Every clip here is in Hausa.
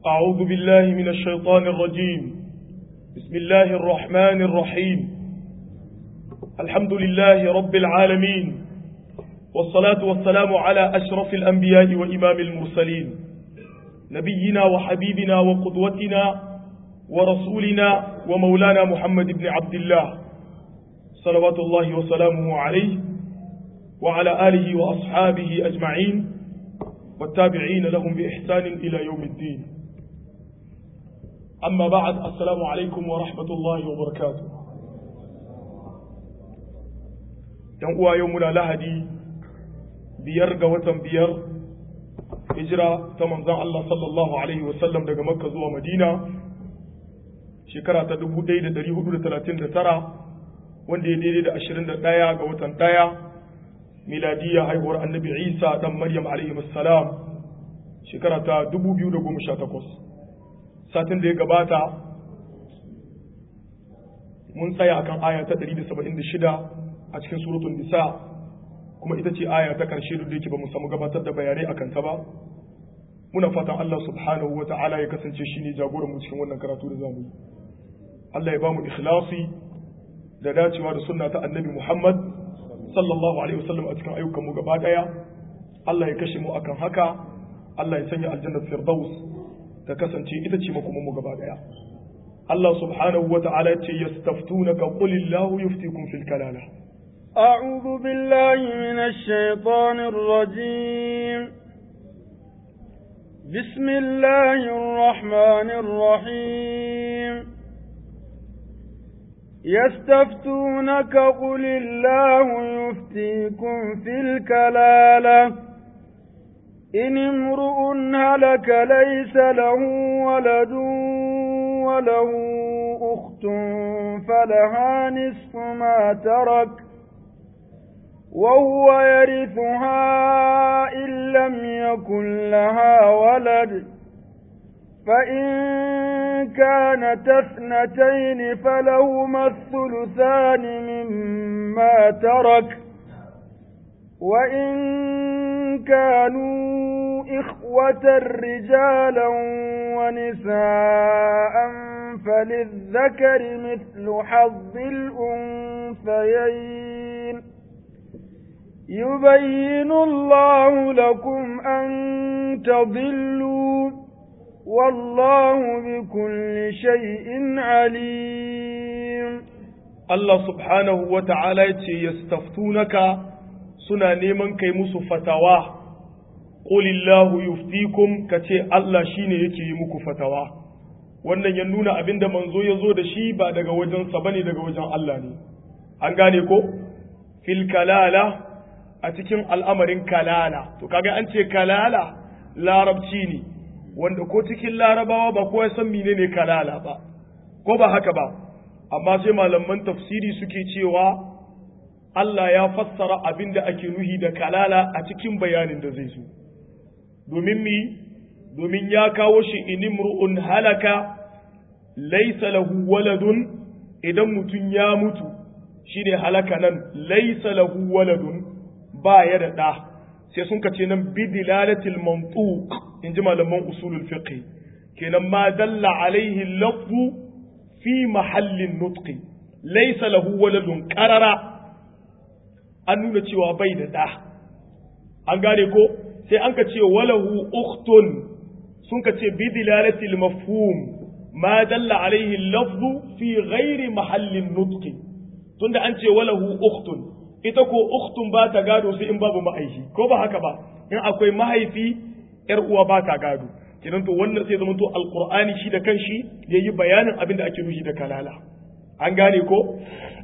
أعوذ بالله من الشيطان الرجيم بسم الله الرحمن الرحيم الحمد لله رب العالمين والصلاة والسلام على أشرف الأنبياء وإمام المرسلين نبينا وحبيبنا وقدوتنا ورسولنا ومولانا محمد بن عبد الله صلوات الله وسلامه عليه وعلى آله وأصحابه أجمعين والتابعين لهم بإحسان إلى يوم الدين أما بعد السلام عليكم ورحمة الله وبركاته ينقوى يومنا لهدي بيرغ وتن بير هجرة تمنزع الله صلى الله عليه وسلم daga Makka zuwa Madina shekara ta 1439 wanda ya daidai da 21 ga watan ɗaya miladiya haihuwar annabi Isa dan Maryam alaihi salam shekara ta 2018 satin da ya gabata mun tsaya akan aya ta 176 a cikin suratul nisa kuma ita ce aya ta karshe duk da yake ba mu samu gabatar da bayanai akan ta ba muna fatan Allah subhanahu wa ta'ala ya kasance shine jagoran mu cikin wannan karatu da zamu yi Allah ya ba mu ikhlasi da dacewa da sunna ta annabi Muhammad sallallahu alaihi wasallam a cikin ayyukan mu gaba daya Allah ya kashe mu akan haka Allah ya sanya aljannar firdaus ta kasance ita ce makoman mu gaba daya Allah subhanahu wa ta'ala ya ce yastaftunaka qul illahu yuftikum fil kalala أعوذ بالله من الشيطان الرجيم بسم الله الرحمن الرحيم يستفتونك قل الله يفتيكم في الكلالة إن امرؤ هلك ليس له ولد وله أخت فلها نصف ما ترك وهو يرثها إن لم يكن لها ولد فإن كانت اثنتين فلهما الثلثان مما ترك وإن كانوا إخوة رجالا ونساء فللذكر مثل حظ الأنثيين يبين الله لكم أن تضلوا والله بكل شيء عليم الله سبحانه وتعالى يستفتونك suna neman kai musu fatawa qulillahu yuftikum kace Allah shine yake yi muku fatawa wannan ya nuna abinda manzo ya zo da shi ba daga wajensa bane daga wajen Allah ne an gane ko fil kalala a cikin al'amarin kalala to kaga an ce kalala larabci ne wanda ko cikin larabawa ba kowa san menene kalala ba ko ba haka ba amma sai malaman tafsiri suke cewa Allah ya fassara abin da ake nuhi da kalala a cikin bayanin da zai zo domin mi domin ya kawo shi inimru'un halaka laisa lahu waladun idan mutum ya mutu shi ne halaka nan laisa lahu waladun ba ya da ɗa sai sun kace nan bidilalatil mantuq in ji malaman usulul fiqh kenan ma dalla alaihi lafzu fi mahallin nutqi laysa lahu waladun qarara an nuna cewa bai da ɗa an gane ko sai an ka ce walahu ukhtun sun ka ce bidilalatil mafhum ma dalla alaihi lafzu fi ghairi mahallin nutqi tunda an ce walahu ukhtun ita ko ukhtun ba ta gado sai in babu ma'aihi ko ba haka ba in akwai mahaifi yar uwa ba ta gado kidan to wannan sai zama to alqur'ani shi da kanshi yayi bayanin abin da ake nufi da kalala an gane ko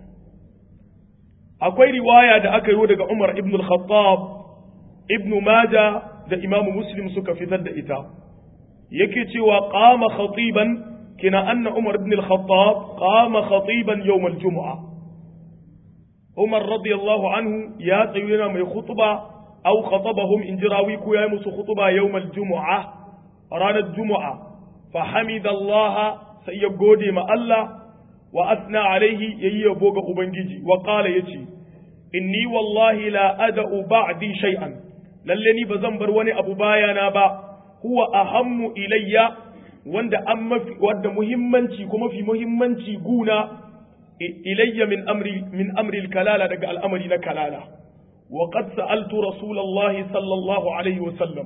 akwai riwaya da aka yi daga Umar ibn al-Khattab ibn Majah da Imam Muslim suka fitar da ita yake cewa qama khatiban kina anna Umar ibn al-Khattab qama khatiban yawm al-jum'ah Umar radiyallahu anhu ya tsayu yana mai khutba aw khatabahum in jirawi ko yayi musu khutba yawmal jumu'a ranar jumu'a fa hamidallah sai ya gode ma Allah wa asna alaihi yayi yabo ga ubangiji wa qala yace inni wallahi la ada'u ba'di shay'an lalle ni bazan bar wani abu bayana ba huwa ahammu ilayya wanda an mafi wanda muhimmanci ko mafi muhimmanci guna ilayya min amri min amri kalala daga al'amari na kalala wa qad sa'altu rasulullahi sallallahu alaihi wa sallam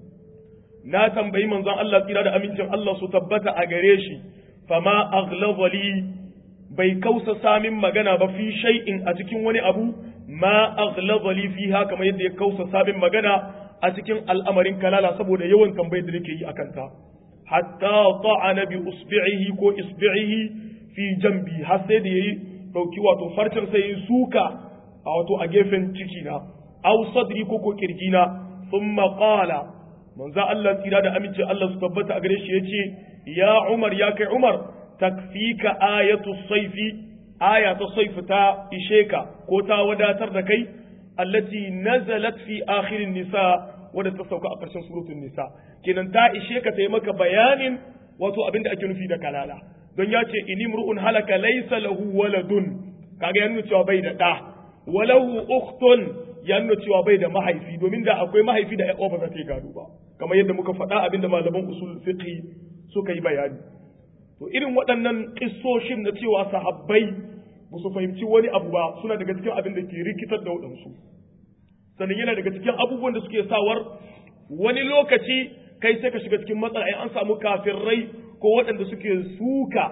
na tambayi manzon Allah tsira da amincin Allah su tabbata a gare shi fama aghladha li bai kausa samin magana ba fi shay'in a cikin wani abu ma aghladha li fiha kamar yadda ya kausa samin magana a cikin al'amarin kalala saboda yawan tambayar da nake yi akan ta hatta ta'ana bi usbi'ihi ko isbi'ihi fi jambi har sai da yayi dauki wato farcin sai yayi suka a wato a gefen ciki na aw sadri ko ko kirjina thumma qala manzo Allah tsira da aminci Allah su tabbata a gare shi yace ya Umar ya kai Umar takfika ayatu saifi aya ta saifi ta ishe ka ko ta wadatar da kai allati nazalat fi akhirin nisa wadda ta sauka a ƙarshen suratul nisa kenan ta ishe ka ta yi maka bayanin wato abin da ake nufi da kalala don ya ce ini mru'un halaka laysa lahu waladun kaga ya nuna cewa bai da ɗa walahu ukhtun ya nuna cewa bai da mahaifi domin da akwai mahaifi da ƴaƴa ba za ta yi gado ba kamar yadda muka faɗa abin da malaman usul fiqh suka yi bayani to irin waɗannan kissoshin na cewa sahabbai ba su fahimci wani abu ba suna daga cikin abin da ke rikitar da waɗansu sannan yana daga cikin abubuwan da suke sawar wani lokaci kai sai ka shiga cikin matsala ai an samu kafirai ko waɗanda suke suka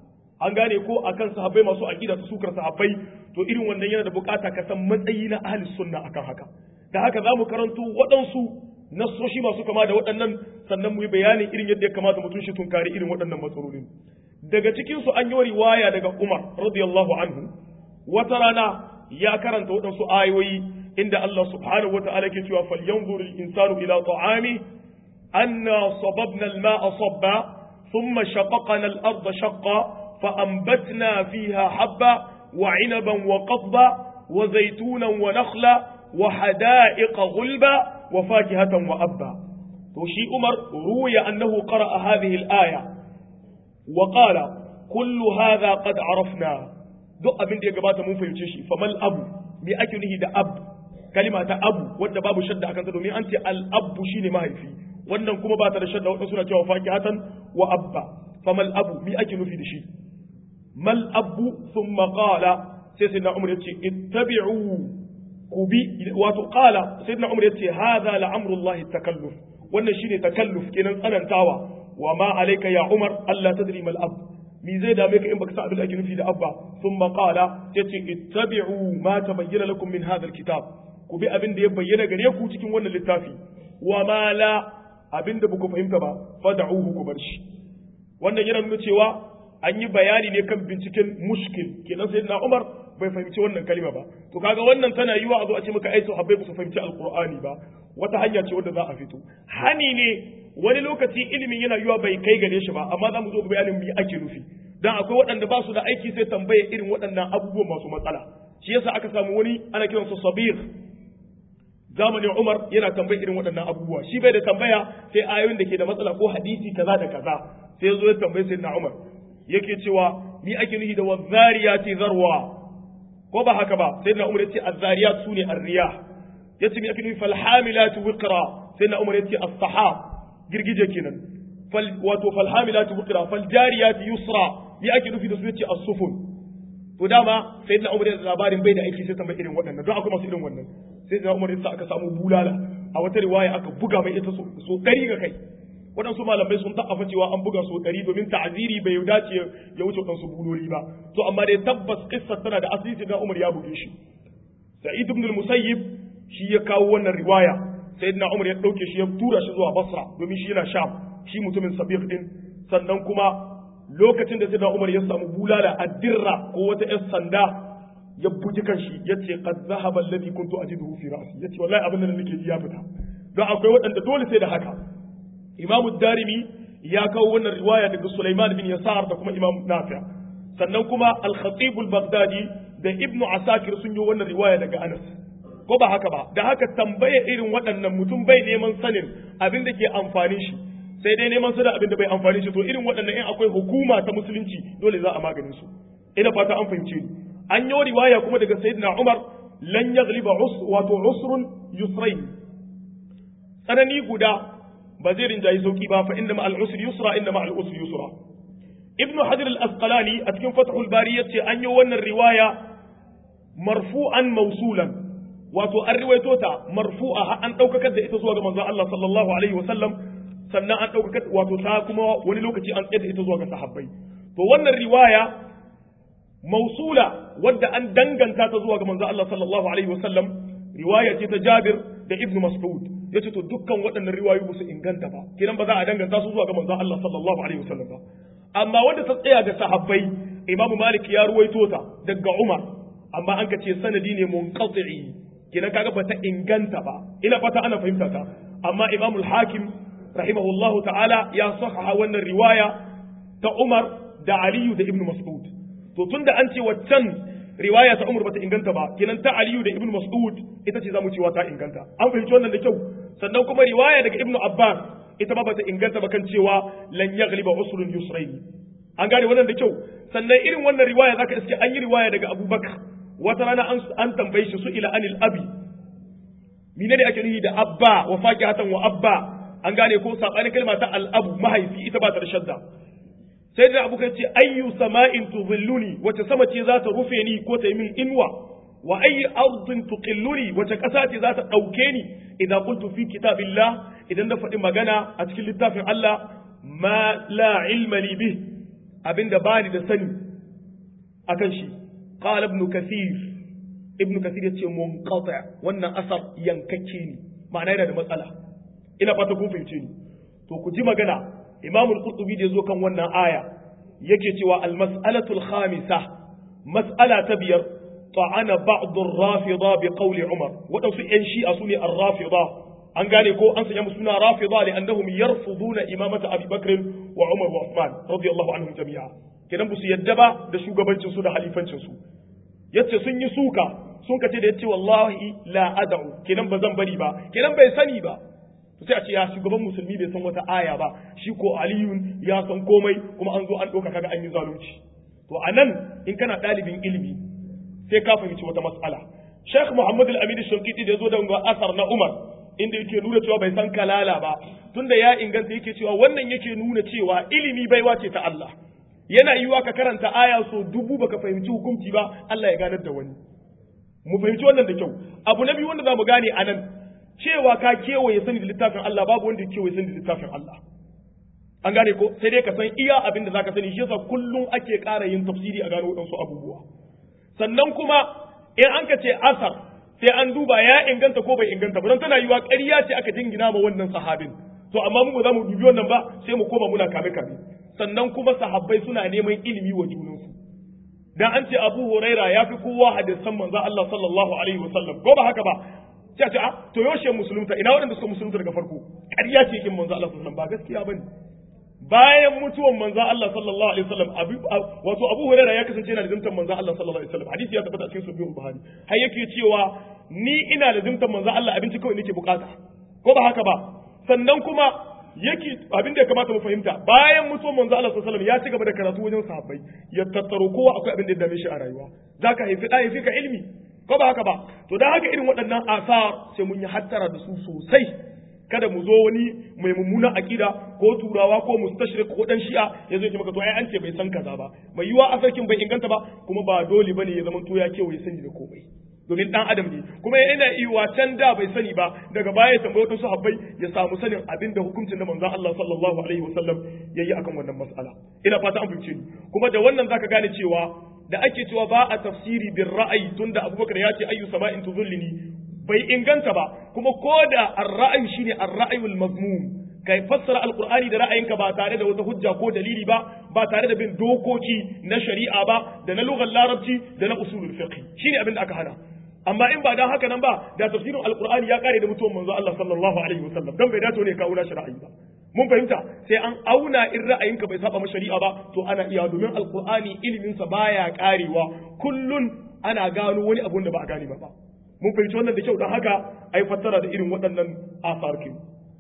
an gane ko akan sahabbai masu aqida su sukar sahabbai to irin wannan yana da bukata ka san matsayi na ahli sunna akan haka da haka za mu karanto waɗansu nassoshi masu kama da waɗannan sannan mu yi bayanin irin yadda ya kamata mutum shi tunkari irin waɗannan matsalolin daga cikin su an yi riwaya daga Umar radiyallahu anhu wata rana ya karanta waɗansu ayoyi inda Allah subhanahu wata'ala ke cewa falyanzur al-insanu ila ta'ami anna sababna al-ma'a sabba thumma shaqaqna al-ardha shaqqa fa anbatna fiha habba wa 'inaban wa qadba wa zaytunan wa nakhla wa hada'iqa ghulba wa fakihatan wa abba to shi Umar ruya annahu qara'a hadhihi al-aya wa qala kullu hadha qad arafna duk abin da ya gabata mun fahimce shi famal abu me ake nufi da ab kalima ta abu wanda babu shadda akan ta domin an ce al abu shine mahaifi wannan kuma ba ta da shadda wadanda suna cewa fakihatan wa abba famal abu me ake nufi da shi mal abu thumma qala sai sayyidina umar yace ittabi'u ku bi wato qala sayyidina umar yace hadha la amrullahi takalluf wannan shine takalluf kenan tsanantawa wa ma alayka ya umar alla tadri mal ab mi zai dame ka in baka san abin da ake nufi da abba thumma qala yace ittabi'u ma tabayyana lakum min hadha alkitab ku bi abin da ya bayyana gare ku cikin wannan littafi wa ma la abin da baku fahimta ba fad'uhu ku bar shi wannan yana nuna cewa an yi bayani ne kan binciken mushkil kenan sai na Umar bai fahimci wannan kalima ba to kaga wannan tana yiwa a zo a ce maka ai sahabbai ba su fahimci alqur'ani ba wata hanya ce wanda za a fito hani ne wani lokaci ilimin yana yiwa bai kai gare shi ba amma za mu zo bayanin me ake nufi dan akwai waɗanda ba su da aiki sai tambaye irin waɗannan abubuwan masu matsala shi yasa aka samu wani ana kiransa sabir zamanin Umar yana tambayi irin waɗannan abubuwa shi bai da tambaya sai ayoyin da ke da matsala ko hadisi kaza da kaza sai ya zo ya tambayi sayyidina Umar yake cewa ni ake nufi da wazariyati zarwa ko ba haka ba sayyidina Umar yace azzariyat sune arriyah yace ni ake nufi fal hamilatu wiqra sayyidina Umar yace as-sahab girgije kenan fal wato fal hamilatu wiqra fal jariyati yusra ni ake nufi da su yace as-sufun to dama sayyidina Umar da labarin bai da aiki sai tambayi irin waɗannan don akwai masu irin wannan sai da Umar yasa aka samu bulala a wata riwaya aka buga mai ita so ɗari ga kai waɗansu malamai sun ta'afa cewa an buga so ɗari domin ta'aziri bai dace ya wuce waɗansu buloli ba to amma dai tabbas kissa tana da asali da Umar ya buge shi Sa'id ibn al-Musayyib shi ya kawo wannan riwaya sayyidina Umar ya dauke shi ya tura shi zuwa Basra domin shi yana Sham shi mutumin Sabiq din sannan kuma lokacin da sayyidina Umar ya samu bulala addirra ko wata 'yar sanda ya buji kanshi ya ce qad zahaba alladhi kuntu ajiduhu fi ra'si yace wallahi abin da nake ji ya fita don akwai waɗanda dole sai da haka imamu darimi ya kawo wannan riwaya daga Sulaiman bin Yasar da kuma Imam Nafi sannan kuma al-Khatib al-Baghdadi da Ibn Asakir sun yi wannan riwaya daga Anas ko ba haka ba da haka tambaye irin waɗannan mutum bai neman sanin abin da ke amfani shi sai dai neman sanin abin da bai amfani shi to irin waɗannan in akwai hukuma ta musulunci dole za a maganin su ina fata an fahimce ni an yi riwaya kuma daga sayyidina Umar lan yaghliba us wato usrun yusrain tsanani guda ba zai rinjayi sauki ba fa inna ma'al usri yusra inna ma'al usri yusra ibn hajar al-asqalani a cikin fathul bari yace an yi wannan riwaya marfu'an mausulan wato an riwaito ta marfu'a har an daukakar da ita zuwa ga manzon Allah sallallahu alaihi wasallam sannan an daukakar wato ta kuma wani lokaci an tsaye ita zuwa ga sahabbai to wannan riwaya mausula wadda an danganta ta zuwa ga manzon Allah sallallahu alaihi wasallam riwaya ce ta Jabir da Ibn Mas'ud yace to dukkan waɗannan riwayoyi ba su inganta ba kidan ba za a danganta su zuwa ga manzon Allah sallallahu alaihi wasallam ba amma wanda ta tsaya ga sahabbai Imam Malik ya ruwaito ta daga Umar amma an ka ce sanadi ne munqati kidan kaga ba ta inganta ba ina fata ana fahimta ta amma Imam al-Hakim rahimahullahu ta'ala ya sahaha wannan riwaya ta Umar da Aliyu da Ibn Mas'ud to tunda an ce waccan riwaya ta Umar bata inganta ba kenan ta Aliyu da Ibn Mas'ud ita ce zamu cewa ta inganta an fahimci wannan da kyau sannan kuma riwaya daga Ibn Abbas ita ma bata inganta ba kan cewa lan yaghliba usrun yusraini an gane wannan da kyau sannan irin wannan riwaya zaka iske an yi riwaya daga Abubakar wata rana an an tambaye shi su ila anil abi menene ake nufi da abba wa faqihatan wa abba an gane ko sabanin kalma ta al-abu mahaifi ita ba ta da shadda sai da abu ce ayyu sama'in tuzilluni wace sama ce za ta rufe ni ko ta yi min inwa wa ayyu ardin tuqilluni wace ƙasa ce za ta ɗauke ni idan qultu fi kitabillah idan na faɗi magana a cikin littafin Allah ma la ilma li bih abinda bani da sani akan shi qala ibn kathir ibn kathir yace munqati wannan asar yankakke ne ma'ana yana da matsala ina fata kun fahimce ni to ku ji magana imam al-qurtubi da yazo kan wannan aya yake cewa al-mas'alatu al-khamisa mas'ala ta biyar ta'ana ba'd ar-rafida bi qawli umar wadansu yan shi'a sune ar-rafida an gane ko an sanya suna rafida li annahum yarfuduna imamata abi bakr wa umar wa uthman radiyallahu anhum jami'a kenan bu su yadda ba da shugabancin su da halifancin su yace sun yi suka sun kace da yace wallahi la ad'u kenan ba zan bari ba kenan bai sani ba sai a ce ya shugaban musulmi bai san wata aya ba shi ko aliyun ya san komai kuma an zo an ɗauka kaga an yi zalunci to a nan in kana ɗalibin ilimi sai ka fahimci wata mas'ala Sheikh Muhammad Al-Amin Shankiti da ya zo da asar na Umar inda yake nuna cewa bai san kalala ba tunda ya inganta yake cewa wannan yake nuna cewa ilimi baiwa ce ta Allah yana yiwa ka karanta aya so dubu baka fahimci hukunci ba Allah ya ganar da wani mu fahimci wannan da kyau abu na biyu wanda za mu gane a nan cewa ka kewaye sani da littafin Allah babu wanda ya kewaye sani da littafin Allah an gane ko sai dai ka san iya abin da zaka sani shi yasa kullum ake ƙara yin tafsiri a gano waɗansu abubuwa sannan kuma in an ka ce asar sai an duba ya inganta ko bai inganta ba don tana yiwa ƙarya ce aka jingina ma wannan sahabin to amma mu ba za mu dubi wannan ba sai mu koma muna kame kame sannan kuma sahabbai suna neman ilimi wa junansu dan an ce Abu Huraira ya fi kowa hadisan manzo Allah sallallahu alaihi wasallam ko ba haka ba sai ce a to yaushe musulunta ina waɗanda suka musulunta daga farko ƙarya ce kin manzo Allah sallallahu alaihi wasallam ba gaskiya bane bayan mutuwan manzo Allah sallallahu alaihi wasallam wato Abu Hurairah ya kasance yana da zumtan manzo Allah sallallahu alaihi wasallam hadisi ya tabbata cikin sahih Buhari har yake cewa ni ina da zumtan manzo Allah abinci kawai nake bukata ko ba haka ba sannan kuma yake abin da ya kamata mu fahimta bayan mutuwan manzo Allah sallallahu alaihi wasallam ya ci gaba da karatu wajen sahabbai ya tattaro kowa akwai abin da ya dame shi a rayuwa zaka haifi da haifi ka ilimi ko ba haka ba to dan haka irin waɗannan asar sai mun yi hattara da su sosai kada mu zo wani mai mummuna akida ko turawa ko mustashrik ko dan shi'a ya zo ya ce maka to ai an ce bai san kaza ba mai yiwa asarkin bai inganta ba kuma ba dole bane ya zama to ya kewaye sani da komai domin dan adam ne kuma yana iya can da bai sani ba daga baya tambaye wasu sahabbai ya samu sanin abin da hukuncin da manzon Allah sallallahu alaihi wasallam yayi akan wannan mas'ala ina fata an fahimce ni kuma da wannan zaka gane cewa da ake cewa ba a tafsiri bin ra'ayi tunda Abubakar ya ce ayyu sama'in tuzullini bai inganta ba kuma ko da ar-ra'ayi shine ar-ra'yul mazmum kai fassara alqur'ani da ra'ayinka ba tare da wata hujja ko dalili ba ba tare da bin dokoki na shari'a ba da na lugar larabci da na usulul fiqh shine abin da aka hana amma in ba dan haka nan ba da tafsirin alqur'ani ya kare da mutuwan manzo Allah sallallahu alaihi wasallam dan bai dace ne kawo na shari'a ba mun fahimta sai an auna in ra'ayinka bai saba ma shari'a ba to ana iya domin alqur'ani ilimin sa baya karewa kullun ana gano wani abun da ba a gane ba mun fahimci wannan da kyau don haka ai fassara da irin waɗannan asarkin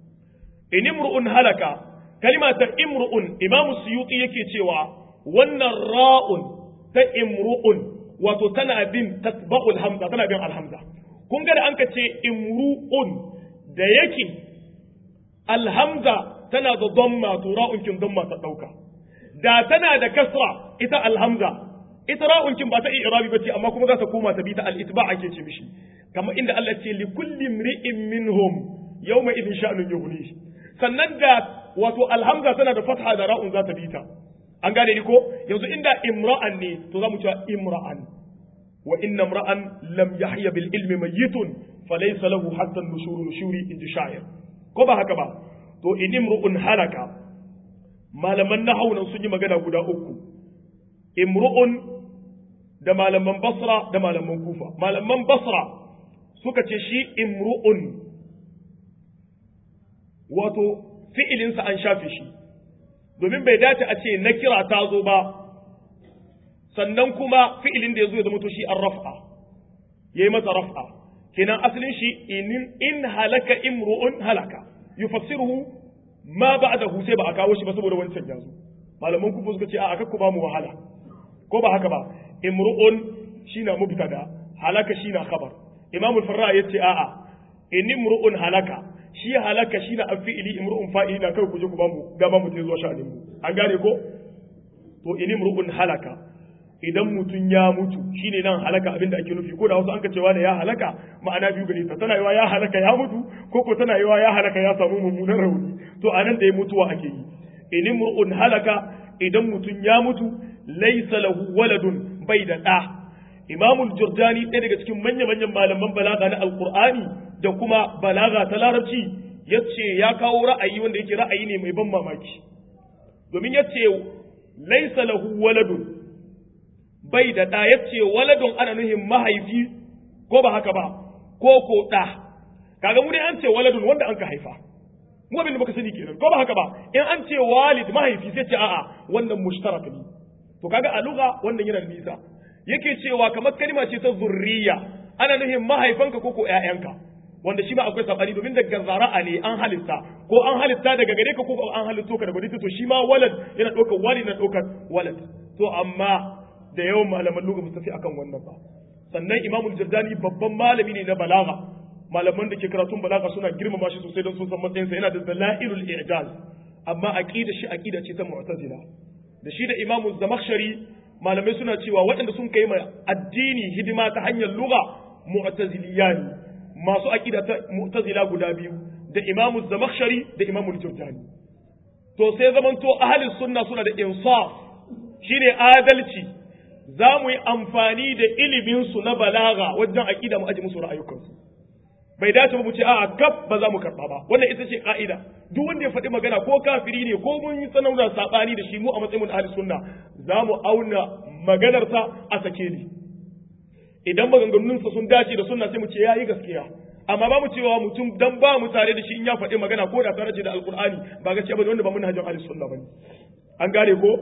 in imru'un halaka kalima ta imru'un imam suyuti yake cewa wannan ra'un ta imru'un wato tana bin tatba'ul hamza tana bin alhamza kun ga da an ka ce imru'un da yake alhamza tana da damma to ra'un kin damma ta dauka da tana da kasra ita alhamza ita ra'un kin ba ta i'rabi bace amma kuma za ta koma ta bi ta al-itba ake ce mishi kamar inda Allah ce li kulli imri'in minhum yawma idin sha'nun yughni sannan da wato alhamza tana da fatha da ra'un za ta bi ta an gane ni ko yanzu inda imra'an ne to za mu cewa imra'an wa inna imra'an lam yahya bil ilmi mayyitun falaysa lahu hatta nushuru nushuri inji sha'ir ko ba haka ba to in imru'un halaka malaman nahwu nan sun yi magana guda uku imru'un da malaman basra da malaman kufa malaman basra suka ce shi imru'un wato fi'ilinsa an shafe shi domin bai dace a ce na kira ta zo ba sannan kuma fi'ilin da ya zo ya zama to shi an raf'a ya yi masa raf'a kenan asalin shi in halaka imru'un halaka yufassiruhu ma ba'dahu sai ba a kawo shi ba saboda wancan ya zo malaman kufa suka ce a aka ku ba mu wahala ko ba haka ba imru'un shine mubtada halaka shine khabar imam al-farra yace a'a in imru'un halaka shi halaka shine afili imru'un fa'ili na kai ku je ku ba mu dama mu zuwa sha'anin mu an gane ko to in imru'un halaka idan mutum ya mutu shine nan halaka abinda ake nufi ko da wasu an ka cewa da ya halaka ma'ana biyu gare ta tana yiwa ya halaka ya mutu ko ko tana yiwa ya halaka ya samu mummunan rauni to anan da ya mutuwa ake yi in imru'un halaka idan mutum ya mutu laysa lahu waladun bai da da imamul jurjani ɗaya daga cikin manya-manyan malaman balaga na alkur'ani da kuma balaga ta larabci yace ya kawo ra'ayi wanda yake ra'ayi ne mai ban mamaki domin yace laysa lahu waladun bai da ɗa yace waladun ana nuhin mahaifi ko ba haka ba ko ko ɗa kaga mu dai an ce waladun wanda an ka haifa mu abin da baka sani kenan ko ba haka ba in an ce walid mahaifi sai ce a'a wannan mushtarak ne to kaga a lugha wannan yana da nisa yake cewa kamar kalma ce ta zurriya ana nuhin mahaifanka ko ko ƴaƴanka wanda shi ma akwai sabani domin daga zara'a ne an halitta ko an halitta daga gare ka ko an halitto ka daga gare to shi ma walad yana ɗaukar walid na ɗaukar walad to amma da yawan malaman lugha mustafi akan wannan ba sannan imamul jardani babban malami ne na balaga malaman da ke karatun balaga suna girmama shi sosai don sun san matsayinsa yana da dalailul i'jaz amma aqida shi aqida ce ta mu'tazila da shi da imamu zamakhshari malamai suna cewa waɗanda sun kai ma addini hidima ta hanyar lugha mu'taziliya ne masu aqida ta mu'tazila guda biyu da imamu zamakhshari da imamu jurjani to sai zamanto ahlus sunna suna da insaf shine adalci za mu yi amfani da ilimin su na balaga wajen aqida mu aji musu ra'ayukansu bai dace ba mu ce a'a kaf ba za mu karba ba wannan ita ce ka'ida duk wanda ya faɗi magana ko kafiri ne ko mun yi sanauna sabani da shi mu a matsayin ahli sunna za mu auna maganarsa a sake ni idan maganganunsa sun dace da sunna sai mu ce yayi gaskiya amma ba mu cewa mutum dan ba mu tare da shi in ya faɗi magana ko da tare da alqur'ani ba gaskiya bane wanda ba mun hajjin ahli sunna bane an gane ko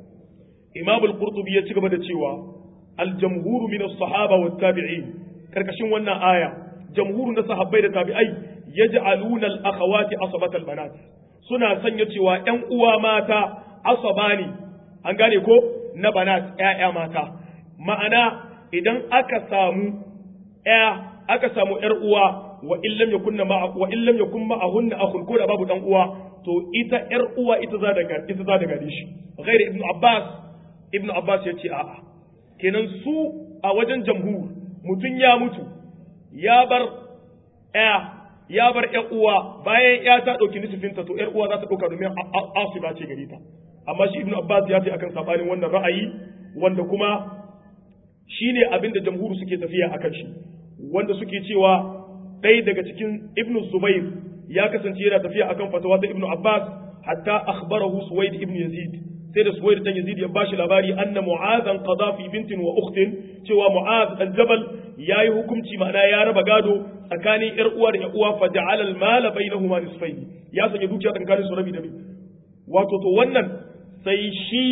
imam al-qurtubi ya ci gaba da cewa al-jamhuru min as-sahaba wat tabi'in karkashin wannan aya jamhuru na sahabbai da tabi'ai yaj'aluna al-akhawati asabat al-banat suna sanya cewa ƴan uwa mata asabani an gane ko na banat ƴaƴa mata ma'ana idan aka samu ƴa aka samu ƴar uwa wa illam yakunna ma wa illam yakun ma'ahunna akhun ko da babu dan uwa to ita ƴar uwa ita za daga ita za daga shi ghairi ibnu abbas ibnu abbas yace a'a kenan su a wajen jamhur mutun ya mutu ya bar ya ya bar ƴan uwa bayan ya ta ɗauki nisifinta to ƴar uwa za ta ɗauka domin asiba ce gare ta amma shi ibnu abbas ya ce akan sabanin wannan ra'ayi wanda kuma shine abin da jamhuru suke tafiya akan shi wanda suke cewa ɗaya daga cikin ibnu zubair ya kasance yana tafiya akan fatawa ta ibnu abbas hatta akhbarahu suwaid ibnu yazid sai da suwaid dan yazid ya bashi labari anna mu'adhan qada fi bintin wa ukhtin cewa mu'adh al-jabal yayi hukunci ma'ana ya raba gado tsakanin yar uwa da yar uwa fa ja'ala al-mala bainahuma nisfayn ya sanya dukiya tsakanin su rabi da rabi wato to wannan sai shi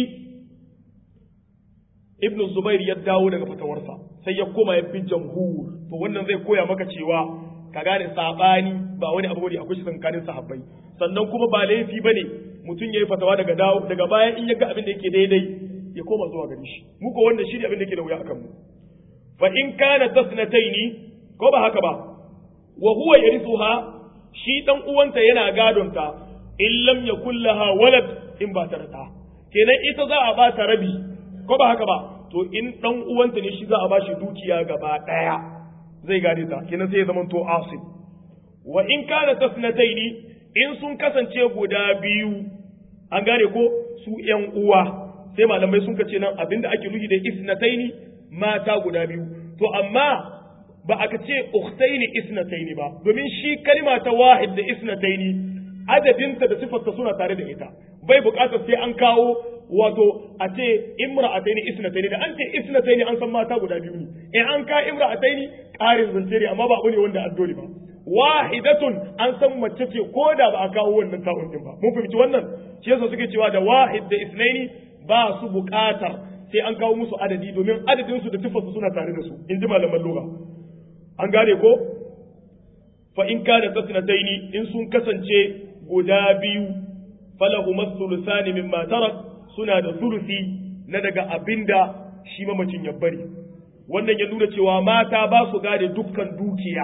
ibnu zubair ya dawo daga fatawarsa sai ya koma ya bi jamhur to wannan zai koya maka cewa ka gane sabani ba wani abu bane akwai shi tsakanin sahabbai sannan kuma ba laifi bane mutum yayi fatawa daga dawo daga baya in ya ga abin da yake daidai ya koma zuwa gare shi mu ko wannan shi ne abin da yake da wuya akan mu fa in kana tasnataini ko ba haka ba wa huwa yarithuha shi dan uwanta yana gadonta in lam yakul laha walad in ba ta da kenan ita za a ba ta rabi ko ba haka ba to in dan uwanta ne shi za a ba shi dukiya gaba daya zai gane ta kenan sai ya zama to asib wa in kana tasnataini in sun kasance guda biyu an gane ko su yan uwa sai malamai sun kace nan abinda ake nufi da isnataini mata guda biyu to amma ba aka ce ukhtaini isnataini ba domin shi kalma ta wahid da isnataini adadinta da sifarta suna tare da ita bai bukatar sai an kawo wato a ce imra'ataini isnataini da an ce isnataini an san mata guda biyu ne in an ka imra'ataini ƙarin zance ne amma ba abu ne wanda addoli ba wahidatun an san mace ce ko da ba a kawo wannan ta'un din ba mun fahimci wannan shi yasa suke cewa da wahid da isnaini ba su bukatar sai an kawo musu adadi domin adadin su da sifarsu suna tare da su in ji malaman lugha an gane ko fa in kana tasnataini in sun kasance guda biyu falahu masulusani mimma tarak suna da sulusi na daga abinda shi mamacin ya bari wannan ya nuna cewa mata ba su gade dukkan dukiya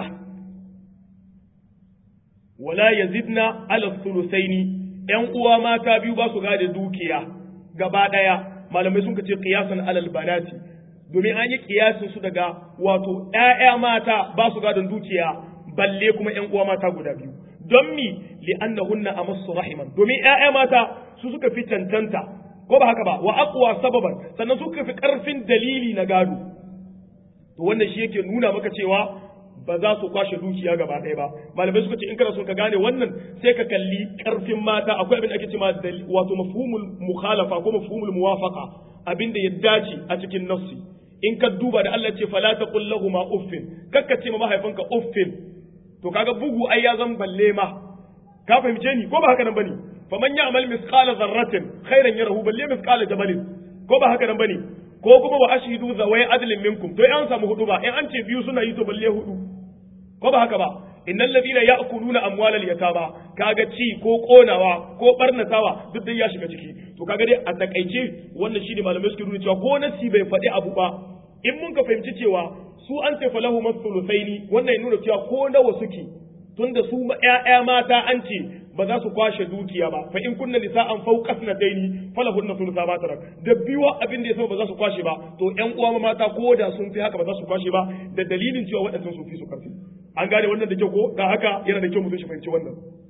wala yazidna ala sulusaini yan uwa mata biyu ba su gade dukiya gaba daya malamai sun ce qiyasan alal banati domin an yi kiyasin su daga wato ƴaƴa mata ba su gadon dukiya balle kuma ƴan uwa mata guda biyu don mi li'annahunna amassu rahiman domin ƴaƴa mata su suka fi cancanta ko ba haka ba wa aqwa sababan sannan suka fi karfin dalili na gado to wannan shi yake nuna maka cewa ba za su kwashe dukiya gaba ɗaya ba malamai suka ce in kana son ka gane wannan sai ka kalli karfin mata akwai abin da ake cewa wato mafhumul mukhalafa ko mafhumul muwafaqa abin da ya dace a cikin nafsi in ka duba da Allah ce fala taqul lahumu uffin kakka ce ma mahaifinka uffin to kaga bugu ai ya zan balle ma ka fahimce ni ko ba haka nan bane faman ya'mal misqala dharratin khairan yarahu balle misqala jabalin ko ba haka nan bane ko kuma wa ashhidu zawai adlin minkum to an samu hudu ba in an ce biyu suna yi to balle hudu ko ba haka ba innal ladina ya'kuluna amwalal yatama kaga ci ko konawa ko barnatawa duk dai ya shiga ciki to kaga dai a takaice wannan shine malamai suke nuna cewa ko nasi bai faɗi abu ba in mun ka fahimci cewa su an ce falahu masulusaini wannan ya nuna cewa ko nawa suke tunda su ƴaƴa mata an ce ba za su kwashe dukiya ba fa in kunna nisa'an fawqa sanataini falahunna thulutha ma tarak da biwa abin da yasa ba za su kwashe ba to ƴan uwa mata ko da sun fi haka ba za su kwashe ba da dalilin cewa waɗannan sun fi su karfi an gane wannan da kyau ko da haka yana da kyau mutum shi fahimci wannan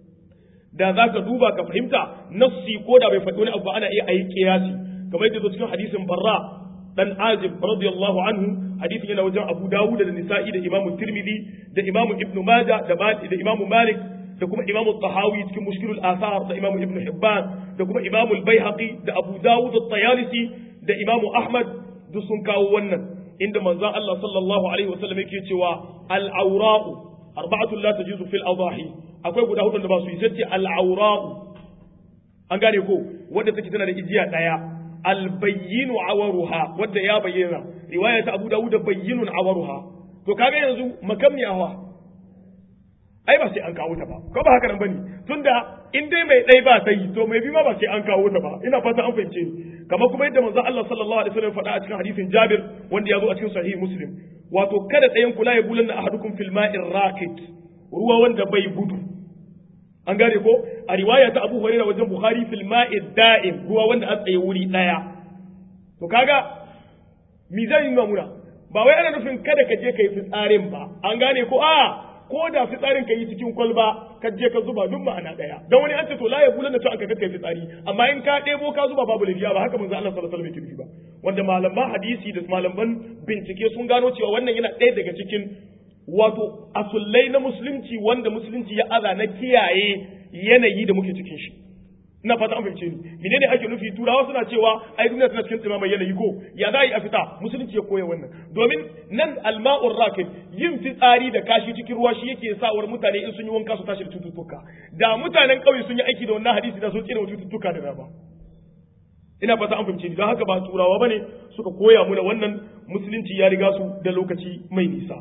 da za ka duba ka fahimta nafsi ko da bai faɗi wani abu ana iya ayi kiyasi kamar yadda zo cikin hadisin barra dan azib radiyallahu anhu hadisin yana wajen abu dawud da nisa'i da imamu tirmidhi da imamu ibnu majah da da imamu malik da kuma imamu tahawi cikin mushkilul athar da imamu ibnu hibban da kuma imamu al-baihaqi da abu dawud at-tayalisi da imamu ahmad duk sun kawo wannan inda manzon Allah sallallahu alaihi wasallam yake cewa al-awra'u arba'atun la tajuzu fil adahi akwai guda hudu da ba su yi sai al-awra'u an gane ko wanda take tana da ijiya daya al-bayyinu awaruha wanda ya bayyana riwaya ta Abu Dawud bayyinun awaruha to kaga yanzu makamniyawa ai ba sai an kawo ta ba ko ba haka nan bane tunda in dai mai dai ba sai to mai bi ma ba sai an kawo ta ba ina fata an fahimce ni kamar kuma yadda manzo Allah sallallahu alaihi wasallam faɗa a cikin hadisin Jabir wanda ya zo a cikin sahih Muslim wato kada ɗayan kula ya bulanna ahadukum fil ma'ir rakit ruwa wanda bai gudu an gane ko a riwaya ta Abu Hurairah wajen Bukhari fil ma'id da'im ruwa wanda a tsaye wuri daya to kaga mi zai yi mamuna ba wai ana nufin kada ka je kai fitsarin ba an gane ko a ko da fitsarin ka yi cikin kwalba ka je ka zuba duk ma'ana daya dan wani an ce to la ya bulanna to an ka kai fitsari amma in ka ɗebo ka zuba babu lafiya ba haka manzo Allah sallallahu alaihi wasallam yake ba wanda malaman hadisi da malaman bincike sun gano cewa wannan yana ɗaya daga cikin wato asullai na musulunci wanda musulunci ya aza na kiyaye yanayi da muke cikin shi ina fata an fahimce ni menene ake nufi turawa suna cewa ai duniya tana cikin tsimamai yanayi ko ya za a fita musulunci ya koya wannan domin nan alma'ur rakib yin fitsari da kashi cikin ruwa shi yake sawar mutane in sun yi wanka su tashi da cututtuka da mutanen ƙauye sun yi aiki da wannan hadisi da sun tsira cututtuka da dama ina fata an fahimce ni don haka ba turawa bane suka koya muna wannan musulunci ya riga su da lokaci mai nisa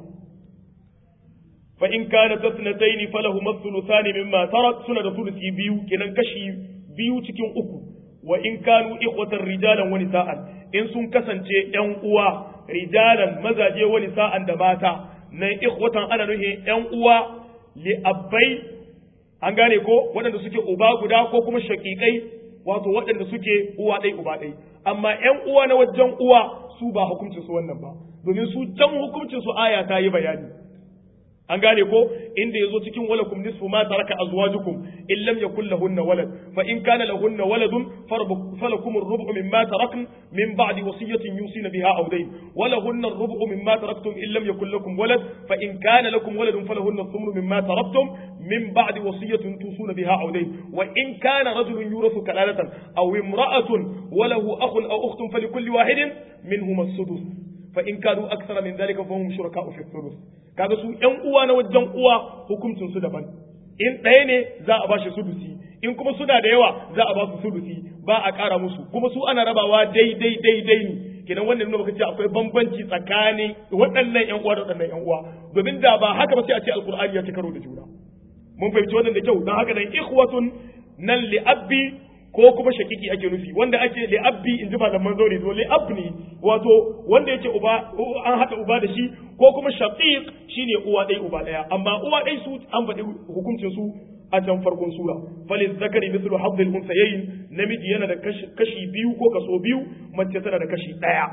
fa in kana tasnatayn falahu mathluthani mimma tarak suna da thuluthi biyu kenan kashi biyu cikin uku wa in kanu ikhwatan rijalan wa nisa'an in sun kasance yan uwa rijalan mazaje wa nisa'an da mata nan ikhwatan ana nuhin yan uwa li abbai an gane ko waɗanda suke uba guda ko kuma shaƙiƙai wato waɗanda suke uwa ɗai uba ɗai amma ƴan uwa na wajen uwa su ba hukuncin su wannan ba domin su can hukuncin su aya ta yi bayani an gane ko inda yazo cikin walakum nisfu ma taraka azwajukum in lam yakul lahunna walad fa in kana lahunna waladun falakum ar-rubu mimma tarakn min ba'di wasiyatin yusina biha aw dayn wa lahunna ar-rubu mimma taraktum in lam yakul lakum walad fa in kana lakum waladun falahunna ath-thumnu mimma taraktum min ba'di wasiyatin tusuna biha aw dayn wa in kana rajulun yurathu kalalatan aw imra'atun wa lahu akhun aw ukhtun falikulli wahidin minhum as-sudus fa in kanu akthara min dhalika fa hum shuraka'u fi thuluth kaga su ƴan uwa na wajen uwa hukuncin su daban in ɗaya ne za a bashi sudusi in kuma suna da yawa za a ba su sudusi ba a ƙara musu kuma su ana rabawa daidai daidai ne kenan wannan nuna ce akwai bambanci tsakanin waɗannan ƴan uwa da waɗannan ƴan uwa domin da ba haka ba sai a ce alqur'ani ya ci karo da juna mun fahimci wannan da kyau don haka nan ikhwatun nan li abbi ko kuma shakiki ake nufi wanda ake li'abbi in ji malaman zaure to li'ab ne wato wanda yake uba an haɗa uba da shi ko kuma shaqiq shine uwa ɗaya uba ɗaya amma uwa ɗaya su an faɗi hukuncin su a can farkon sura falil zakari mithlu haddil unsayayn namiji yana da kashi biyu ko kaso biyu mace tana da kashi ɗaya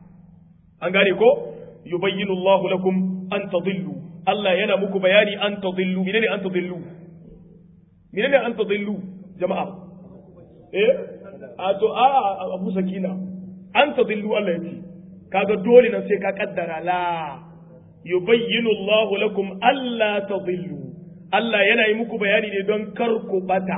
an gane ko yubayyinu Allahu lakum an tadillu Allah yana muku bayani an tadillu menene an tadillu menene an tadillu jama'a eh a to a abu sakina an tadillu Allah yace kaga dole nan sai ka kaddara la yubayyinu Allah lakum alla tadillu Allah yana yi muku bayani ne don kar ku bata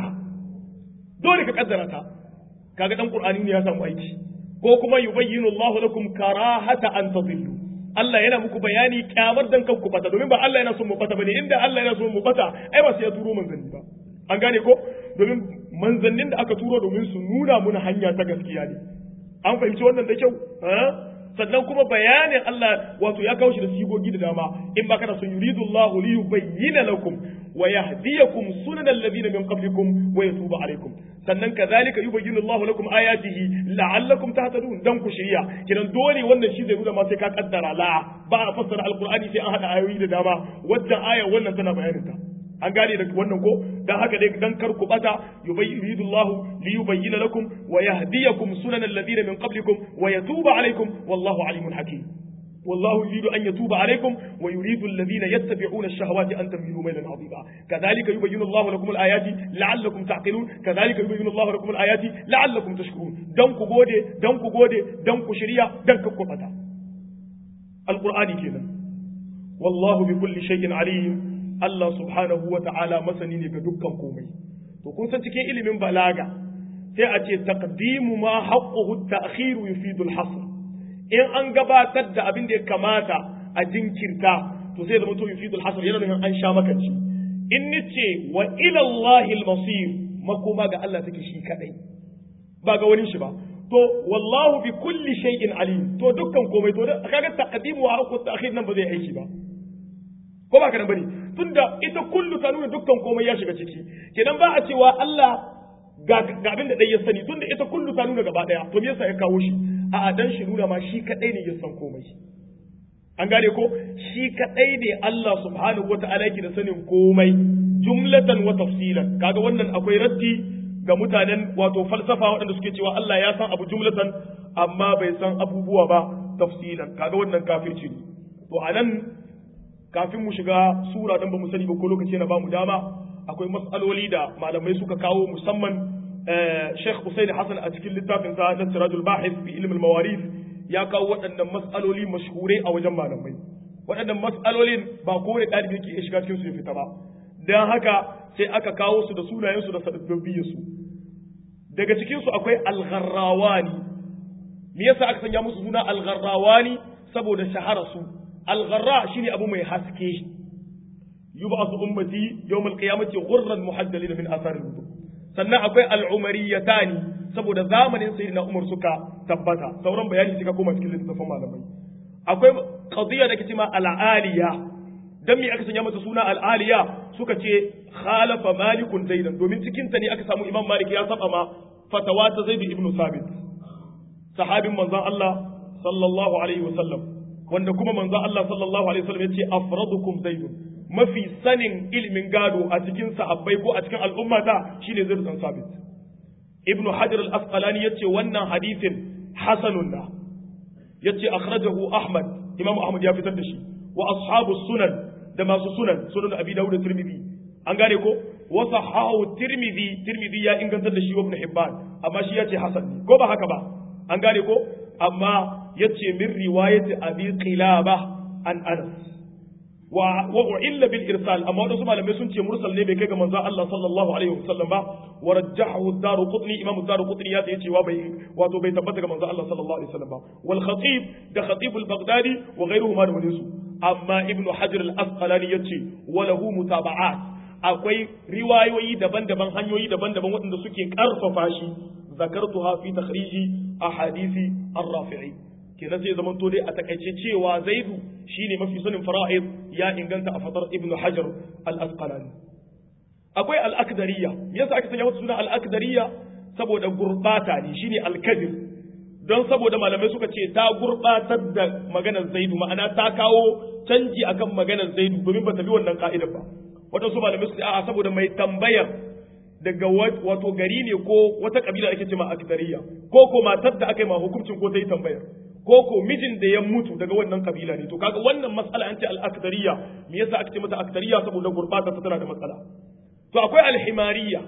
dole ka kaddara ta kaga dan Qur'ani ne ya samu aiki ko kuma yubayyinu Allah lakum karahata an tadillu Allah yana muku bayani kyamar dan kan ku bata domin ba Allah yana son mu bata bane inda Allah yana son mu bata ai ba sai ya turo manzanni ba an gane ko domin manzannin da aka turo domin su nuna muna hanya ta gaskiya ne an fahimci wannan da kyau sannan kuma bayanin Allah wato ya kawo shi da sigogi da dama in ba kana son yuridu Allah li yubayyana lakum wa yahdiyakum sunan alladhina min qablikum wa yatuba alaykum sannan kadhalika yubayyinu Allah lakum ayatihi la'allakum tahtadun dan ku shirya kidan dole wannan shi zai nuna ma sai ka kaddara la ba a fassara alqur'ani sai an hada ayoyi da dama wacce aya wannan tana bayanin ta an gane da wannan ko dan haka dai dan kar ku bata yubayyidu Allah li yubayyana lakum wa yahdiyakum sunan alladhina min qablikum wa yatuba alaykum wallahu alimun hakim والله يريد أن يتوب عليكم ويريد الذين يتبعون الشهوات أن تميلوا ميلا عظيما كذلك يبين الله لكم الآيات لعلكم تعقلون كذلك يبين الله لكم الآيات لعلكم تشكرون دنكو غودي دنكو غودي دنكو شريعة دنكو قبطة القرآن كذا والله بكل شيء عليم Allah subhanahu wa ta'ala masani ne ga dukkan komai. To, kun san cikin ilimin balaga, sai a ce, taqdimu ma haƙƙuhu ta'khiru yufidu al-hasr. In an gabatar da abin da ya kamata a jinkirta, to sai zama to yufidu al-hasr yana nufin an sha makanci. In ni ce wa ila Allah al-masir makoma ga Allah take shi kadai. Ba ga wani shi ba. To, wallahu bi kulli shay'in alim. To dukkan komai to kaga taqdimu wa haqqu ta'khir nan ba zai aiki ba. Ko ba ka nan bane? tunda ita kullu ta nuna dukkan komai ya shiga ciki kenan ba a cewa Allah ga abin da dai ya sani tunda ita kullu ta nuna gaba daya to me yasa ya kawo shi a adan shi nuna ma shi kadai ne ya san komai an gane ko shi kadai ne Allah subhanahu wata'ala yake da sanin komai jumlatan wa tafsilan kaga wannan akwai raddi ga mutanen wato falsafa waɗanda suke cewa Allah ya san abu jumlatan amma bai san abubuwa ba tafsilan kaga wannan kafirci ne to anan kafin mu shiga sura dan ba mu sani ba ko lokaci na ba mu dama akwai mas'aloli da malamai suka kawo musamman Sheikh Usaini Hassan a cikin littafin sa na Sirajul Bahith fi ilm al-mawarith ya kawo waɗannan mas'aloli mashhurai a wajen malamai waɗannan mas'alolin ba kowane ɗalibi yake shiga cikin su ya fita ba dan haka sai aka kawo su da sunayen su da sababbin su daga cikin su akwai al-gharrawani me yasa aka sanya musu suna al-gharrawani saboda shahara su الغراء شيني أبو مي حسكي يبعث أمتي يوم القيامة غرا محجلين من آثار الوضوء sannan akwai al'umariyatani saboda zamanin sai na umar suka tabbata sauran bayani suka koma cikin littattafan malamai akwai qadiyya da ke cewa al'aliya dan me aka sanya mata suna al'aliya suka ce khalafa malikun zaidan domin cikin ta ne aka samu imam malik ya saba ma fatawa ta zaid ibn sabit sahabin manzon Allah sallallahu alaihi wasallam wanda kuma manzo Allah sallallahu alaihi wasallam yace afradukum zaidun mafi sanin ilimin gado a cikin sahabbai ko a cikin al'ummata shine Zaid dan Sabit ibnu hajar al-asqalani yace wannan hadisin hasanun na yace akhrajahu ahmad imamu ahmad ya fitar da shi wa ashabu sunan da masu sunan sunan abi dawud da tirmidhi an gane ko wa sahahu tirmidhi tirmidhi ya ingantar da shi wa ibn hibban amma shi yace hasan ne ko ba haka ba an gane ko amma yace min riwayati abi qilaba an anas wa wa illa bil irsal amma wadansu malamai sun ce mursal ne bai kai ga manzon Allah sallallahu alaihi wasallam ba wa rajjahu ad-daruqutni imam ad-daruqutni ya ce cewa bai wato bai tabbata ga manzon Allah sallallahu alaihi wasallam ba wal khatib da khatib al-baghdadi wa ghayruhuma da wani su amma ibnu hajar al-asqalani yace wa lahu mutaba'at akwai riwayoyi daban-daban hanyoyi daban-daban waɗanda suke karfafa shi zakartuha fi takhriji ahadisi ar-rafi'i kenan sai zaman to dai a takaice cewa zaidu shine mafi sanin fara'id ya inganta a fatar ibnu hajar al-asqalani akwai al-akdariya me yasa aka sanya mata suna al-akdariya saboda gurbata ne shine al-kadir don saboda malamai suka ce ta gurbatar da maganar zaidu ma'ana ta kawo canji akan maganar zaidu domin ba ta bi wannan ka'idar ba wadansu malamai suka ce a'a saboda mai tambayar daga wato gari ne ko wata kabila ake ce ma akdariya ko ko matar da aka yi ma hukuncin ko ta yi tambayar ko ko mijin da ya mutu daga wannan kabila ne to kaga wannan matsala an ce al-akdariya me yasa aka ce mata akdariya saboda gurbata ta tana da matsala to akwai al-himariya